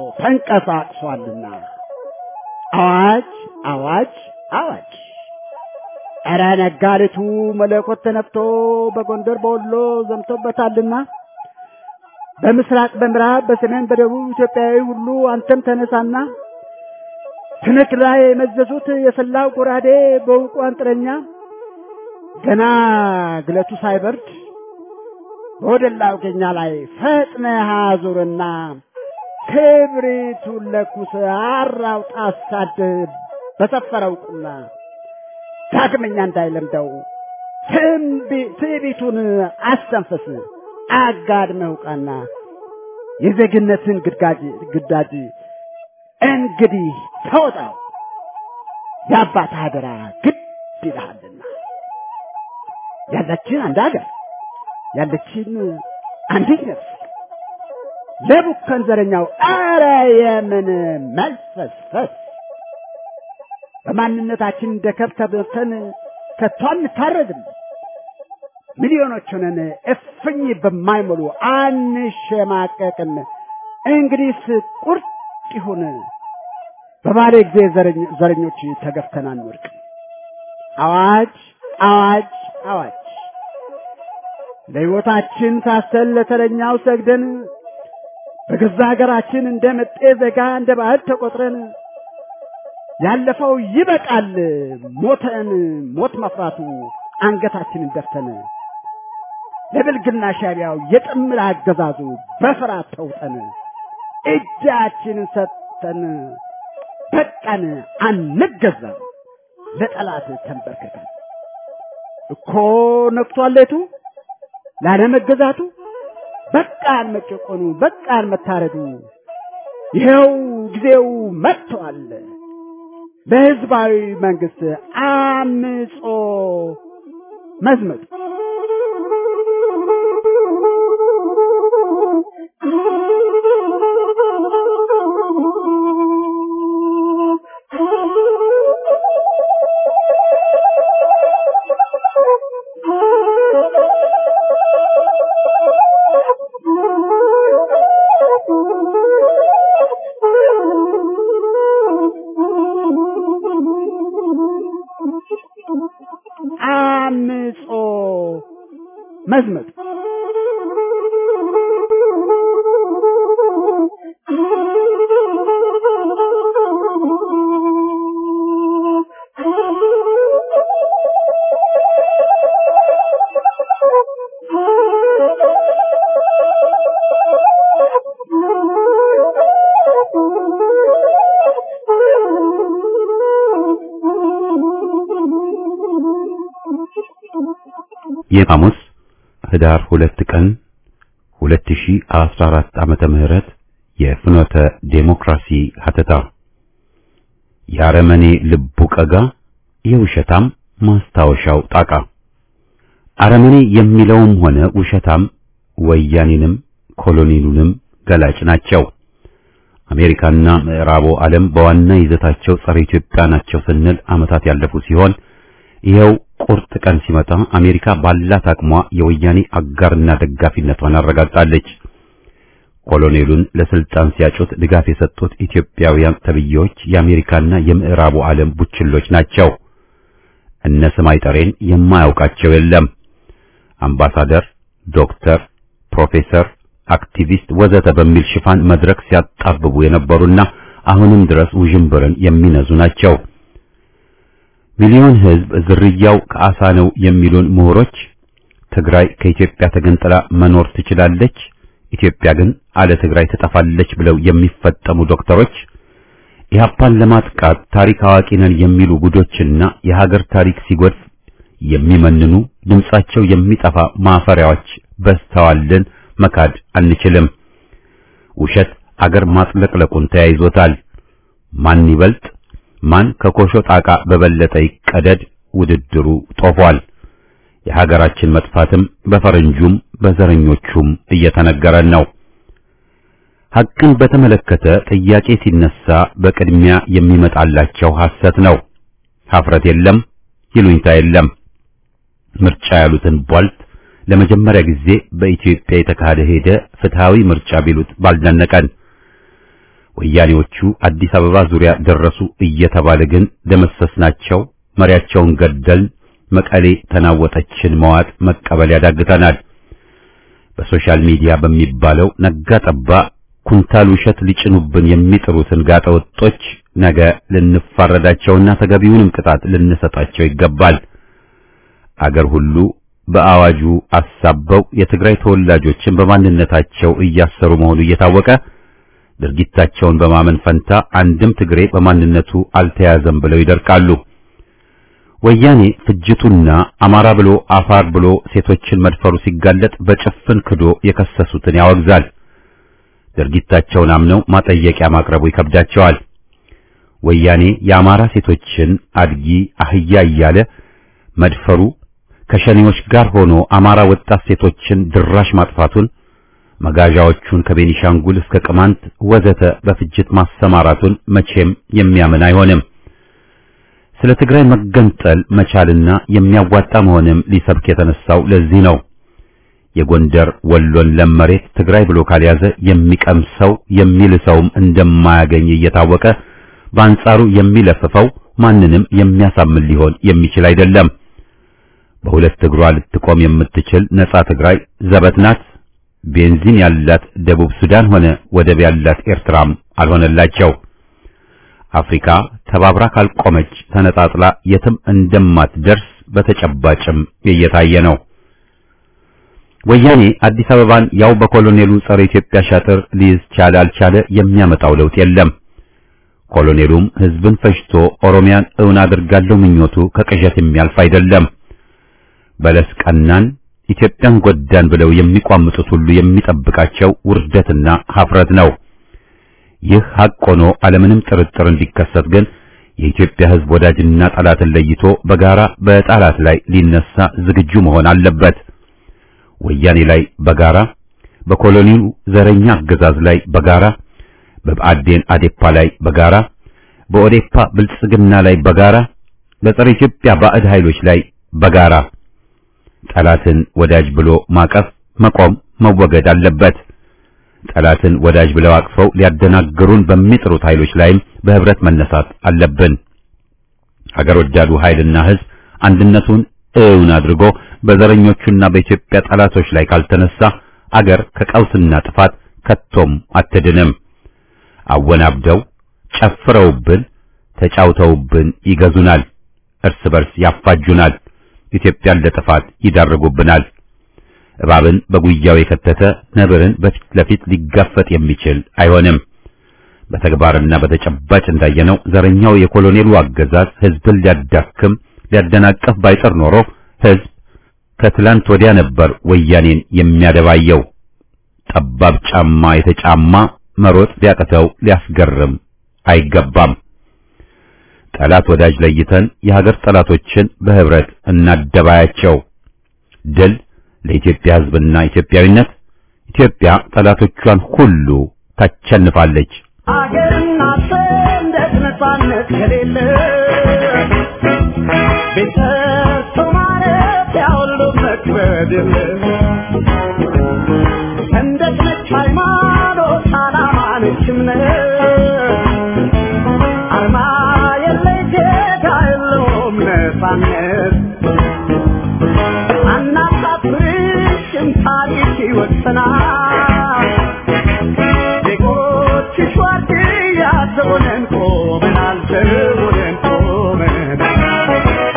ተንቀሳቅሷልና አዋጅ አዋጅ አዋጅ ኧረ ነጋሪቱ መለኮት ተነፍቶ በጎንደር በወሎ ዘምቶበታልና በምስራቅ በምዕራብ በሰሜን በደቡብ ኢትዮጵያዊ ሁሉ አንተም ተነሳና ትንክ ላይ የመዘዙት የሰላው ጎራዴ በውቁ አንጥረኛ ገና ግለቱ ሳይበርድ በወደላው ገኛ ላይ ፈጥነህ አዙርና ክብሪቱን ለኩስ አራውጣ አሳድህ በሰፈረው ቁና ዳግመኛ እንዳይለምደው ትዕቢቱን አስተንፍስ አጋድመህ ውቃና የዜግነትን ግዳጅ ግዳጅ እንግዲህ ተወጣው የአባት አደራ ግድ ይልሃልና ያለችን አንድ ሀገር ያለችን አንዲት ነፍስ ለቡከን ዘረኛው አረ የምን መልፈስፈስ በማንነታችን እንደ ከብት ተበልተን ከቶ አንታረድም። ሚሊዮኖች ሆነን እፍኝ በማይሞሉ አንሸማቀቅም። እንግዲህስ ቁርጥ ይሁን በባለ ጊዜ ዘረኞች ተገፍተን አንወድቅም። አዋጅ አዋጅ አዋጅ! ለሕይወታችን ሳሰል ለተረኛው ሰግደን በገዛ ሀገራችን እንደ መጤ ዜጋ እንደ ባዕድ ተቆጥረን ያለፈው ይበቃል ሞተን ሞት መፍራቱ አንገታችንን ደፍተን ለብልግና ሻቢያው የጥምር አገዛዙ በፍርሃት ተውጠን እጃችንን ሰጥተን በቃን አንገዛም ለጠላት ተንበርክከን እኮ ነክቷል ሌቱ ላለመገዛቱ በቃን መጨቆኑ በቃን መታረዱ ይኸው ጊዜው መጥቷል በህዝባዊ መንግስት አምጾ መዝመቱ አምጾ መዝመቱ የሐሙስ ህዳር ሁለት ቀን 2014 ዓመተ ምህረት የፍኖተ ዴሞክራሲ ሀተታ የአረመኔ ልቡ ቀጋ የውሸታም ማስታወሻው ጣቃ አረመኔ የሚለውም ሆነ ውሸታም ወያኔንም ኮሎኔሉንም ገላጭ ናቸው። አሜሪካና ምዕራቡ ዓለም በዋና ይዘታቸው ጸረ ኢትዮጵያ ናቸው ስንል ዓመታት ያለፉ ሲሆን ይኸው ቁርጥ ቀን ሲመጣ አሜሪካ ባላት አቅሟ የወያኔ አጋርና ደጋፊነቷን አረጋግጣለች። ኮሎኔሉን ለስልጣን ሲያጩት ድጋፍ የሰጡት ኢትዮጵያውያን ተብዬዎች የአሜሪካና የምዕራቡ ዓለም ቡችሎች ናቸው። እነ ስማይ ጠሬን የማያውቃቸው የለም። አምባሳደር፣ ዶክተር፣ ፕሮፌሰር፣ አክቲቪስት ወዘተ በሚል ሽፋን መድረክ ሲያጣብቡ የነበሩና አሁንም ድረስ ውዥንብርን የሚነዙ ናቸው። ሚሊዮን ሕዝብ ዝርያው ከአሳ ነው የሚሉን ምሁሮች ትግራይ ከኢትዮጵያ ተገንጥላ መኖር ትችላለች፣ ኢትዮጵያ ግን አለ ትግራይ ትጠፋለች ብለው የሚፈጠሙ ዶክተሮች ኢህአፓን ለማጥቃት ታሪክ አዋቂ ነን የሚሉ ጉዶችና የሀገር ታሪክ ሲጎድፍ የሚመንኑ ድምጻቸው የሚጠፋ ማፈሪያዎች በስተዋልን መካድ አንችልም። ውሸት አገር ማጥለቅለቁን ተያይዞታል። ማን ይበልጥ ማን ከኮሾ ጣቃ በበለጠ ይቀደድ ውድድሩ ጦፏል። የሀገራችን መጥፋትም በፈረንጁም በዘረኞቹም እየተነገረን ነው። ሐቅን በተመለከተ ጥያቄ ሲነሳ በቅድሚያ የሚመጣላቸው ሐሰት ነው። ሀፍረት የለም፣ ይሉኝታ የለም። ምርጫ ያሉትን ቧልት ለመጀመሪያ ጊዜ በኢትዮጵያ የተካሄደ ሄደ ፍትሃዊ ምርጫ ቢሉት ባልደነቀን። ወያኔዎቹ አዲስ አበባ ዙሪያ ደረሱ እየተባለ ግን ደመሰስናቸው፣ መሪያቸውን ገደልን፣ መቀሌ ተናወጠችን መዋጥ መቀበል ያዳግተናል። በሶሻል ሚዲያ በሚባለው ነጋ ጠባ ኩንታል ውሸት ሊጭኑብን የሚጥሩትን ጋጠወጦች ነገ ልንፋረዳቸውና ተገቢውንም ቅጣት ልንሰጣቸው ይገባል። አገር ሁሉ በአዋጁ አሳበው የትግራይ ተወላጆችን በማንነታቸው እያሰሩ መሆኑ እየታወቀ ድርጊታቸውን በማመን ፈንታ አንድም ትግሬ በማንነቱ አልተያዘም ብለው ይደርቃሉ። ወያኔ ፍጅቱና አማራ ብሎ አፋር ብሎ ሴቶችን መድፈሩ ሲጋለጥ በጭፍን ክዶ የከሰሱትን ያወግዛል። ድርጊታቸውን አምነው ማጠየቂያ ማቅረቡ ይከብዳቸዋል። ወያኔ የአማራ ሴቶችን አድጊ አህያ እያለ መድፈሩ ከሸኔዎች ጋር ሆኖ አማራ ወጣት ሴቶችን ድራሽ ማጥፋቱን መጋዣዎቹን ከቤኒሻንጉል እስከ ቅማንት ወዘተ በፍጅት ማሰማራቱን መቼም የሚያምን አይሆንም። ስለ ትግራይ መገንጠል መቻልና የሚያዋጣ መሆንም ሊሰብክ የተነሳው ለዚህ ነው። የጎንደር ወሎን ለም መሬት ትግራይ ብሎ ካልያዘ የሚቀምሰው የሚልሰውም እንደማያገኝ እየታወቀ በአንጻሩ የሚለፍፈው ማንንም የሚያሳምን ሊሆን የሚችል አይደለም። በሁለት እግሯ ልትቆም የምትችል ነጻ ትግራይ ዘበት ናት። ቤንዚን ያላት ደቡብ ሱዳን ሆነ ወደብ ያላት ኤርትራም አልሆነላቸው። አፍሪካ ተባብራ ካልቆመች ተነጣጥላ የትም እንደማትደርስ በተጨባጭም እየታየ ነው። ወያኔ አዲስ አበባን ያው በኮሎኔሉ ጸረ ኢትዮጵያ ሻጥር ሊይዝ ቻለ አልቻለ የሚያመጣው ለውጥ የለም። ኮሎኔሉም ህዝብን ፈጅቶ ኦሮሚያን እውን አድርጋለሁ ምኞቱ ከቅዠት የሚያልፍ አይደለም። በለስ ቀናን ኢትዮጵያን ጎዳን ብለው የሚቋምጡት ሁሉ የሚጠብቃቸው ውርደትና ሀፍረት ነው። ይህ ሐቅ ሆኖ አለምንም ጥርጥር እንዲከሰት ግን የኢትዮጵያ ህዝብ ወዳጅና ጠላትን ለይቶ በጋራ በጠላት ላይ ሊነሳ ዝግጁ መሆን አለበት። ወያኔ ላይ በጋራ በኮሎኒው ዘረኛ አገዛዝ ላይ በጋራ በብአዴን አዴፓ ላይ በጋራ በኦዴፓ ብልጽግና ላይ በጋራ በጸረ ኢትዮጵያ ባዕድ ኃይሎች ላይ በጋራ ጠላትን ወዳጅ ብሎ ማቀፍ መቆም መወገድ አለበት። ጠላትን ወዳጅ ብለው አቅፈው ሊያደናግሩን በሚጥሩት ኃይሎች ላይም በህብረት መነሳት አለብን። ሀገር ወዳዱ ኃይልና ህዝብ አንድነቱን እውን አድርጎ በዘረኞቹና በኢትዮጵያ ጠላቶች ላይ ካልተነሳ አገር ከቀውስና ጥፋት ከቶም አትድንም። አወናብደው ጨፍረውብን ተጫውተውብን ይገዙናል፣ እርስ በርስ ያፋጁናል፣ ኢትዮጵያን ለጥፋት ይዳርጉብናል። እባብን በጉያው የከተተ ነብርን በፊት ለፊት ሊጋፈጥ የሚችል አይሆንም። በተግባርና በተጨባጭ እንዳየነው ዘረኛው የኮሎኔሉ አገዛዝ ህዝብን ሊያዳክም ሊያደናቀፍ ባይጥር ኖሮ ህዝብ ከትላንት ወዲያ ነበር ወያኔን የሚያደባየው። ጠባብ ጫማ የተጫማ መሮጥ ሊያቅተው ሊያስገርም አይገባም። ጠላት ወዳጅ ለይተን የሀገር ጠላቶችን በህብረት እናደባያቸው። ድል ለኢትዮጵያ ህዝብና ኢትዮጵያዊነት። ኢትዮጵያ ጠላቶቿን ሁሉ ታቸንፋለች። አገርና ሰንደቅ ነፃነት ከሌለ ቤተሰብ ማለት ያሁሉ መክበድ የለ ሰንደቅ ነች ሃይማኖት፣ ዓላማ ነች እምነት አርማ የለይ ጌታ የለውም ነፃነት አናሳፍርሽም ታሪክ ይወሰናል ዜጎችሽ ዋርድያ ዘቦነን ቆመናል ዘቦነን ቆመናል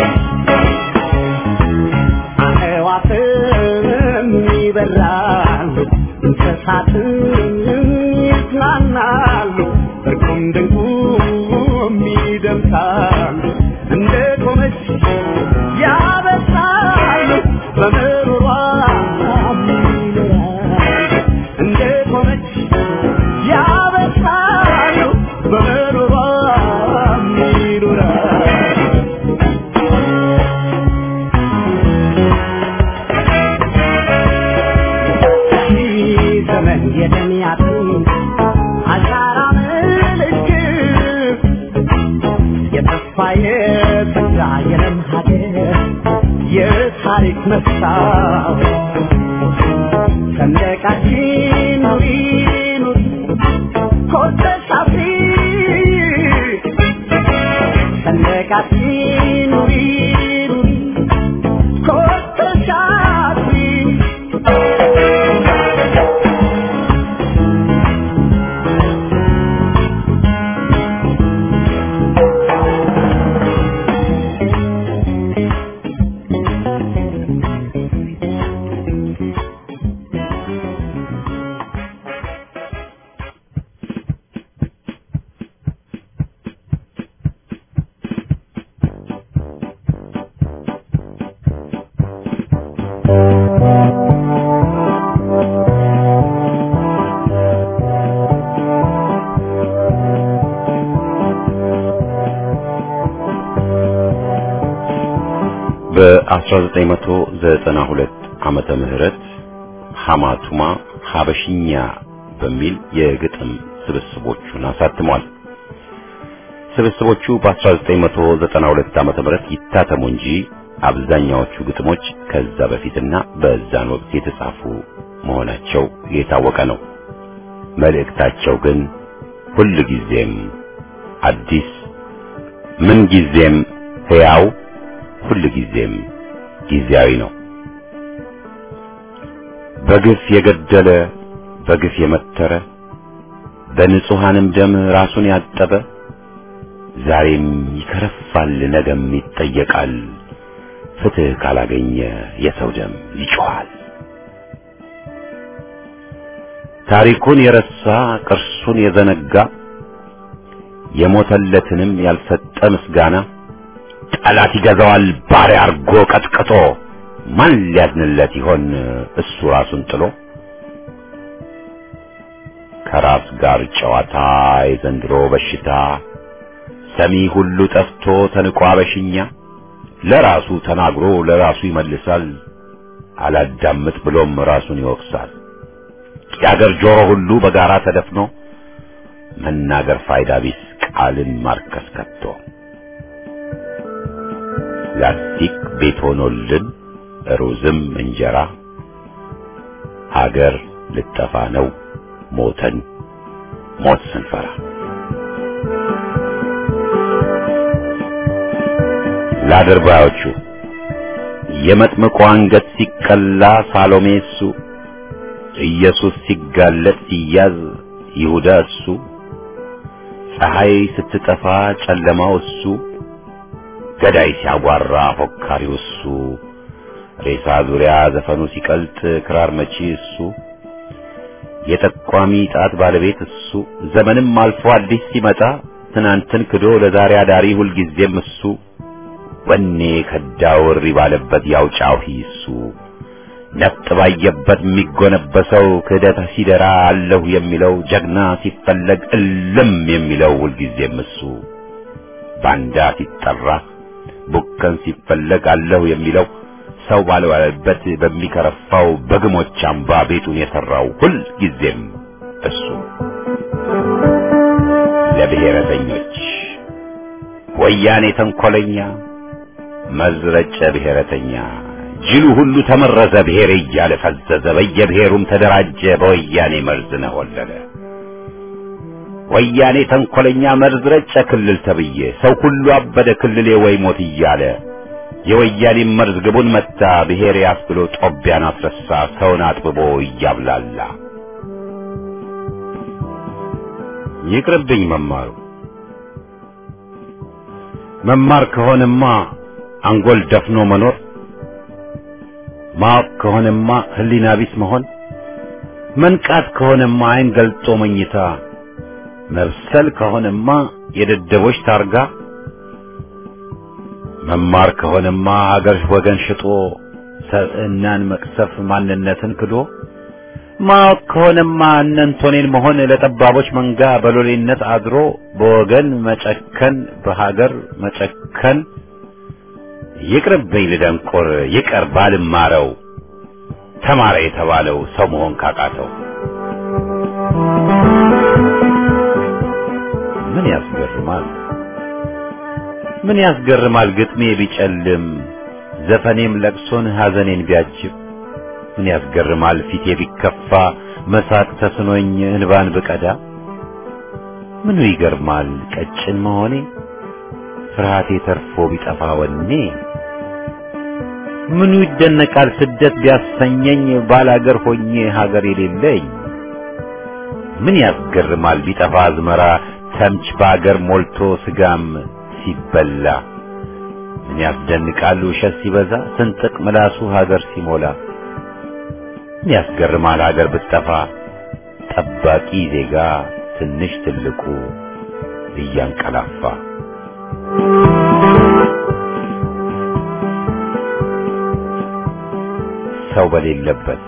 አዕዋፍም ይበራሉ እንስሳትም ይዝናናሉ እርቁም ድንቁም ይደምሳሉ እንደ ቆመች ያበሳሉ በምሩሯ ይኖራሉ እንደ ቆመች ያበሳሉ በምሩሯ ይኖራሉ ዘመን የደሚያትን አሻራ ምልክት የተስፋ የተጋ የለም ሀገር የታሪክ መስታወት ሰንደቃችን ኑሪ ኑሪ ኮተሽ አብሪ ሰንደቃችን ኑሪ ኑሪ በ1992 ዓመተ ምህረት ሐማቱማ ሐበሽኛ በሚል የግጥም ስብስቦቹን አሳትሟል። ስብስቦቹ በ1992 ዓመተ ምህረት ይታተሙ እንጂ አብዛኛዎቹ ግጥሞች ከዛ በፊትና በዛን ወቅት የተጻፉ መሆናቸው የታወቀ ነው። መልእክታቸው ግን ሁል ጊዜም አዲስ፣ ምን ጊዜም ሕያው፣ ሁል ጊዜም ጊዜያዊ ነው። በግፍ የገደለ በግፍ የመተረ በንጹሐንም ደም ራሱን ያጠበ ዛሬም ይከረፋል፣ ነገም ይጠየቃል። ፍትህ ካላገኘ የሰው ደም ይጮኻል። ታሪኩን የረሳ ቅርሱን የዘነጋ የሞተለትንም ያልሰጠ ምስጋና ጠላት ይገዛዋል ባሪያ አርጎ ቀጥቅጦ ማን ሊያድንለት ይሆን እሱ ራሱን ጥሎ ከራስ ጋር ጨዋታ የዘንድሮ በሽታ ሰሚ ሁሉ ጠፍቶ ተንቋ በሽኛ ለራሱ ተናግሮ ለራሱ ይመልሳል አላዳምጥ ብሎም ራሱን ይወቅሳል የአገር ጆሮ ሁሉ በጋራ ተደፍኖ መናገር ፋይዳ ቢስ ቃልን ማርከስ ከቶ ላስቲክ ቤት ሆኖልን ሩዝም እንጀራ ሀገር ልጠፋ ነው ሞተን ሞት ስንፈራ ለአድርባዮቹ የመጥምቁ አንገት ሲቀላ ሳሎሜ እሱ ኢየሱስ ሲጋለጥ ሲያዝ ይሁዳ እሱ ፀሐይ ስትጠፋ ጨለማው እሱ ገዳይ ሲያጓራ ፎካሪው እሱ ሬሳ ዙሪያ ዘፈኑ ሲቀልጥ ክራር መቺ እሱ የጠቋሚ ጣት ባለቤት እሱ ዘመንም አልፎ አዲስ ሲመጣ ትናንትን ክዶ ለዛሬ አዳሪ ሁልጊዜም እሱ ወኔ ከዳው እሪ ባለበት ያው ጫሂ እሱ ነፍጥ ባየበት የሚጎነበሰው ክህደት ሲደራ አለሁ የሚለው ጀግና ሲፈለግ እልም የሚለው ሁልጊዜም እሱ ባንዳ ሲጠራ ቡከን ሲፈለግ አለሁ የሚለው ሰው ባልባለበት በሚከረፋው በግሞች አምባ ቤቱን የሠራው ሁል ጊዜም እሱ ለብሔረተኞች ወያኔ ተንኰለኛ መዝረጨ ብሔረተኛ ጅሉ ሁሉ ተመረዘ ብሔር እያለ ፈዘዘ በየብሔሩም ተደራጀ በወያኔ መርዝ ነሆለለ ወያኔ ተንኰለኛ መርዝ ረጨ ክልል ተብዬ ሰው ሁሉ አበደ ክልሌ ወይ ሞት እያለ የወያኔ መርዝ ግቡን መታ ብሔር ያስብሎ ጦቢያን አስረሳ ሰውን አጥብቦ እያብላላ ይቅርብኝ መማሩ መማር ከሆነማ አንጎል ደፍኖ መኖር ማወቅ ከሆነማ ህሊና ቢስ መሆን መንቃት ከሆነማ አይን ገልጦ መኝታ መብሰል ከሆነማ የደደቦች ታርጋ መማር ከሆነማ ሀገር ወገን ሽጦ ሰብዕናን መቅሰፍ ማንነትን ክዶ ማወቅ ከሆነማ እነንቶኔን መሆን ለጠባቦች መንጋ በሎሌነት አድሮ በወገን መጨከን በሀገር መጨከን ይቅርብኝ ልደንቆር ይቀር ባልማረው ተማረ የተባለው ሰው መሆን ካቃተው ምን ያስገርማል ምን ያስገርማል ግጥሜ ቢጨልም ዘፈኔም ለቅሶን ሐዘኔን ቢያጅብ ምን ያስገርማል ፊቴ ቢከፋ መሳቅ ተስኖኝ እንባን ብቀዳ ምኑ ይገርማል ቀጭን መሆኔ ፍርሃቴ ተርፎ ቢጠፋ ወኔ ምኑ ይደነቃል ስደት ቢያሰኘኝ ባላገር ሆኜ ሀገር የሌለኝ ምን ያስገርማል ቢጠፋ አዝመራ ተምች በአገር ሞልቶ ስጋም ሲበላ ምን ያስደንቃል ውሸት ሲበዛ ስንጥቅ ምላሱ ሀገር ሲሞላ ምን ያስገርማል ሀገር ብትጠፋ ጠባቂ ዜጋ ትንሽ ትልቁ እያንቀላፋ ሰው በሌለበት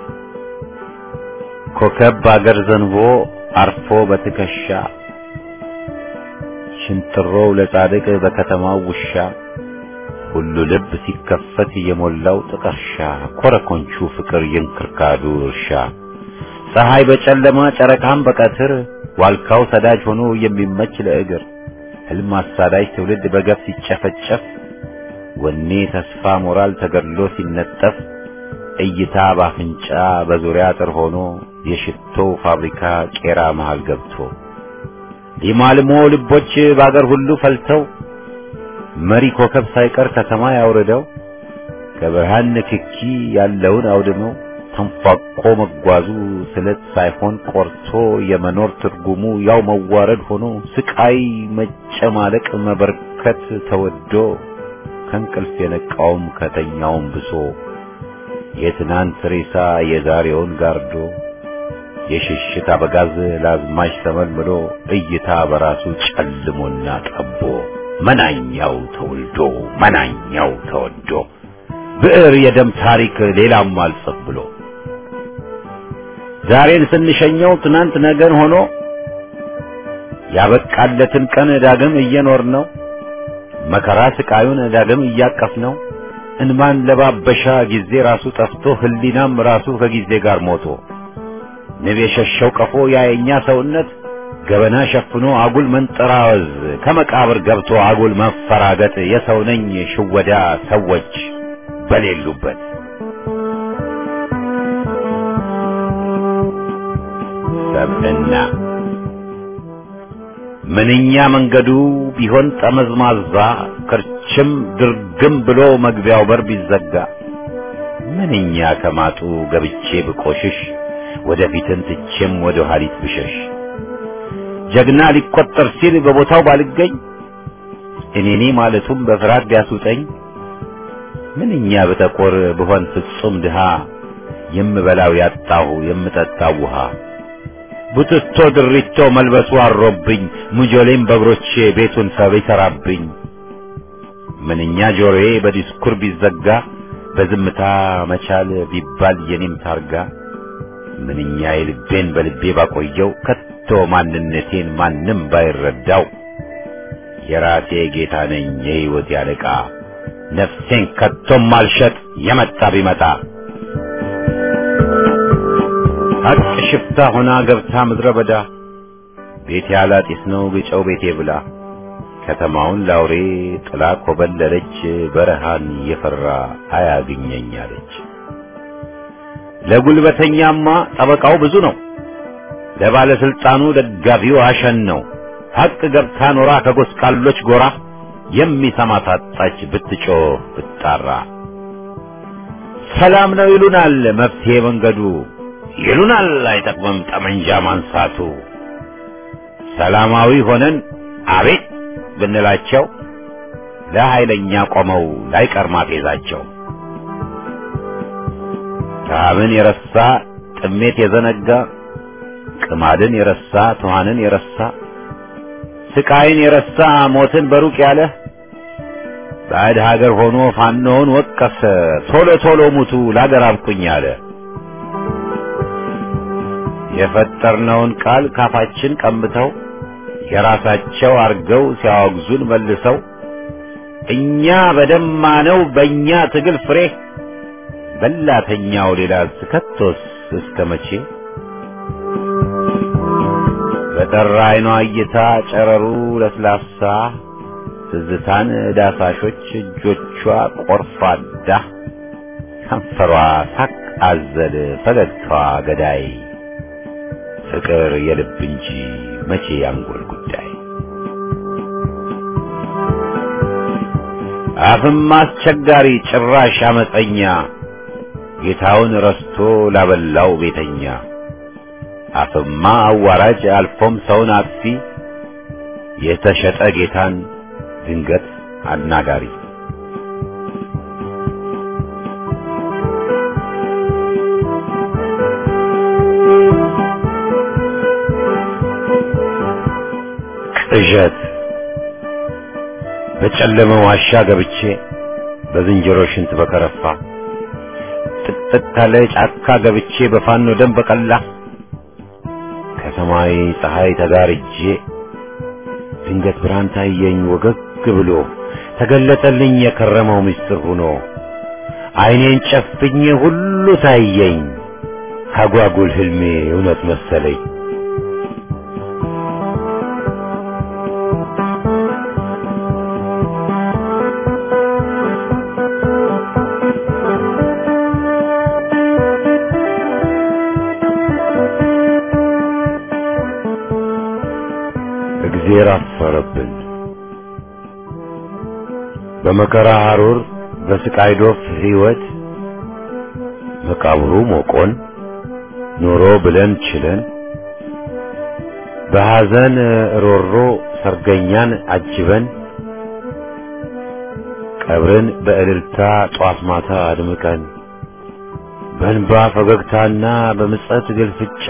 ኮከብ በአገር ዘንቦ አርፎ በትከሻ ሽንጥሮው ለጻድቅ በከተማው ውሻ ሁሉ ልብ ሲከፈት የሞላው ጥቀርሻ ኮረኮንቹ ፍቅር የእንክርካዱ እርሻ ፀሐይ በጨለማ ጨረቃም በቀትር ዋልካው ሰዳጅ ሆኖ የሚመች ለእግር ህልም አሳዳጅ ትውልድ በገፍ ሲጨፈጨፍ ወኔ ተስፋ ሞራል ተገድሎ ሲነጠፍ እይታ ባፍንጫ በዙሪያ አጥር ሆኖ የሽቶ ፋብሪካ ቄራ መሃል ገብቶ ሊማልሞ ልቦች በአገር ሁሉ ፈልተው መሪ ኮከብ ሳይቀር ከሰማይ አውርደው ከብርሃን ንክኪ ያለውን አውድመው ተንፏቆ መጓዙ ስለት ሳይሆን ቆርቶ የመኖር ትርጉሙ ያው መዋረድ ሆኖ ስቃይ መጨማለቅ መበርከት ተወዶ ከእንቅልፍ የነቃውም ከተኛውም ብሶ የትናንት ሬሳ የዛሬውን ጋርዶ የሽሽት አበጋዝ ለአዝማች ተመልምሎ እይታ በራሱ ጨልሞና ጠቦ መናኛው ተወልዶ መናኛው ተወዶ ብዕር የደም ታሪክ ሌላም አልጽፍ ብሎ ዛሬን ስንሸኘው ትናንት ነገን ሆኖ ያበቃለትን ቀን ዳግም እየኖር ነው መከራ ስቃዩን ዳግም እያቀፍ ነው እንማን ለባበሻ ጊዜ ራሱ ጠፍቶ ህሊናም ራሱ ከጊዜ ጋር ሞቶ ንብ የሸሸው ቀፎ ያየኛ ሰውነት ገበና ሸፍኖ አጉል መንጠራወዝ ከመቃብር ገብቶ አጉል መፈራገጥ የሰው ነኝ ሽወዳ ሰዎች በሌሉበት ሰብዕና ምንኛ መንገዱ ቢሆን ጠመዝማዛ ክርችም ድርግም ብሎ መግቢያው በር ቢዘጋ ምንኛ ከማጡ ገብቼ ብቆሽሽ ወደፊትን ትቼም ወደ ኋሊት ብሸሽ ጀግና ሊቆጠር ሲል በቦታው ባልገኝ እኔኔ ማለቱም በፍርሃት ቢያስውጠኝ ምንኛ ብጠቆር ብሆን ፍጹም ድሃ የምበላው ያጣሁ የምጠጣው ውሃ ቡትቶ ድሪቶ መልበሱ አሮብኝ ሙጆሌም በእግሮቼ ቤቱን ሰብ ይሰራብኝ ምንኛ ጆሮዬ በዲስኩር ቢዘጋ በዝምታ መቻል ቢባል የኔም ታርጋ ምንኛ የልቤን በልቤ ባቆየው ከቶ ማንነቴን ማንም ባይረዳው የራሴ ጌታ ነኝ የሕይወት ያለቃ ነፍሴን ከቶም አልሸጥ የመጣ ቢመጣ ሀቅ ሽፍታ ሆና ገብታ ምድረ በዳ ቤቴ ያላጢስ ነው ግጨው ቤቴ ብላ ከተማውን ላውሬ ጥላ ኮበለለች በረሃን የፈራ አያግኘኝ አለች። ለጉልበተኛማ ጠበቃው ብዙ ነው፣ ለባለስልጣኑ ደጋፊው አሸን ነው። ሀቅ ገብታ ኖራ ከጎስቋሎች ጎራ የሚሰማ ታጣች ብትጮህ ብትጣራ። ሰላም ነው ይሉናል መፍትሄ መንገዱ ይሉናል አይጠቅምም ጠመንጃ ማንሳቱ። ሰላማዊ ሆነን አቤት ብንላቸው ለኃይለኛ ቆመው ላይቀር ማፌዛቸው። ረሃብን የረሳ ጥሜት የዘነጋ ቅማድን የረሳ ትኋንን የረሳ ስቃይን የረሳ ሞትን በሩቅ ያለ ባዕድ ሀገር ሆኖ ፋኖውን ወቀሰ ቶሎ ቶሎ ሙቱ ላገር አብቁኝ አለ። የፈጠርነውን ቃል ካፋችን ቀምተው የራሳቸው አርገው ሲያወግዙን መልሰው እኛ በደማነው በእኛ ትግል ፍሬ በላተኛው ሌላ ስከቶስ እስከ መቼ በጠራ አይኗ እይታ ጨረሩ ለስላሳ ትዝታን ዳሳሾች እጆቿ ቆርፋዳ ከንፈሯ ሳቅ አዘል ፈገግታዋ ገዳይ ፍቅር የልብ እንጂ መቼ ያንጎል ጉዳይ አፍም አስቸጋሪ ጭራሽ አመፀኛ ጌታውን ረስቶ ላበላው ቤተኛ አፍማ አዋራጅ አልፎም ሰውን አጥፊ የተሸጠ ጌታን ድንገት አናጋሪ ቅዠት በጨለመ ዋሻ ገብቼ በዝንጀሮ ሽንት በከረፋ ጥቅጥቅ ካለ ጫካ ገብቼ በፋኖ ደም በቀላ ከሰማይ ፀሐይ ተጋርጄ ድንገት ብርሃን ታየኝ ወገግ ብሎ ተገለጠልኝ የከረመው ምስጢር ሆኖ አይኔን ጨፍኜ ሁሉ ታየኝ አጓጉል ህልሜ እውነት መሰለኝ እግዜር አፈረብን በመከራ ሐሩር በስቃይ ዶፍ ሕይወት መቃብሩ ሞቆን ኑሮ ብለን ችለን በሐዘን ሮሮ ሰርገኛን አጅበን ቀብርን በእልልታ ጧት ማታ አድምቀን በእንባ ፈገግታና በምጸት ግልፍጫ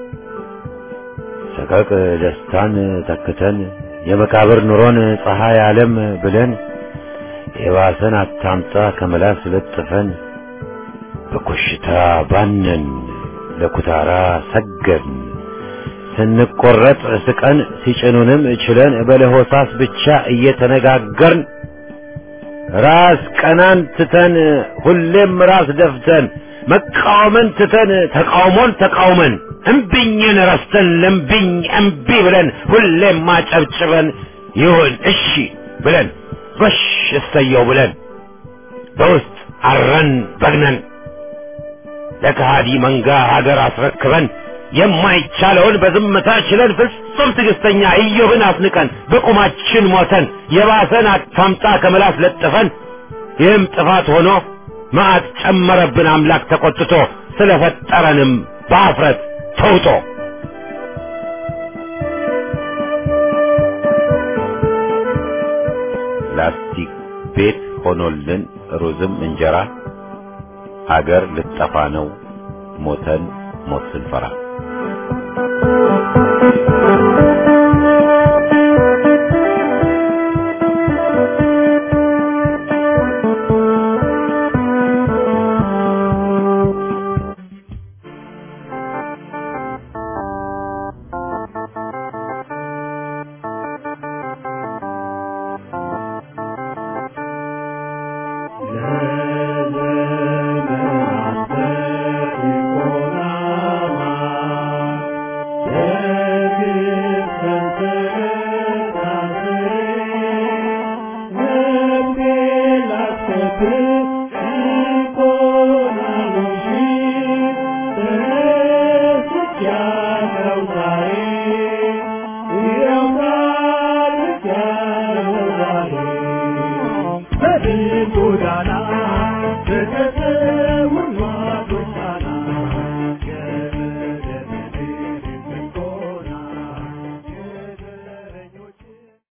ሰቀቅ ደስታን ተክተን የመቃብር ኑሮን ፀሐይ ዓለም ብለን የባሰን አታምጣ ከመላስ ለጥፈን በኮሽታ ባነን ለኩታራ ሰገድን ስንቆረጥ ስቀን ሲጭኑንም ችለን በለሆሳስ ብቻ እየተነጋገርን ራስ ቀናን ትተን ሁሌም ራስ ደፍተን መቃወምን ትተን ተቃውሞን ተቃውመን እምቢኝን ረስተን ለምቢኝ እምቢ ብለን ሁሌም ማጨብጭበን ይሁን እሺ ብለን በሽ እሰየው ብለን በውስጥ አረን በግነን ለከሃዲ መንጋ ሀገር አስረክበን የማይቻለውን በዝምታ ችለን ፍጹም ትዕግስተኛ ኢዮብን አስንቀን በቁማችን ሞተን የባሰን አታምጣ ከመላስ ለጥፈን ይህም ጥፋት ሆኖ መዓት ጨመረብን አምላክ ተቆጥቶ ስለፈጠረንም በአፍረት ተውጦ ላስቲክ ቤት ሆኖልን ሩዝም እንጀራ አገር ልጠፋ ነው ሞተን ሞት ስንፈራ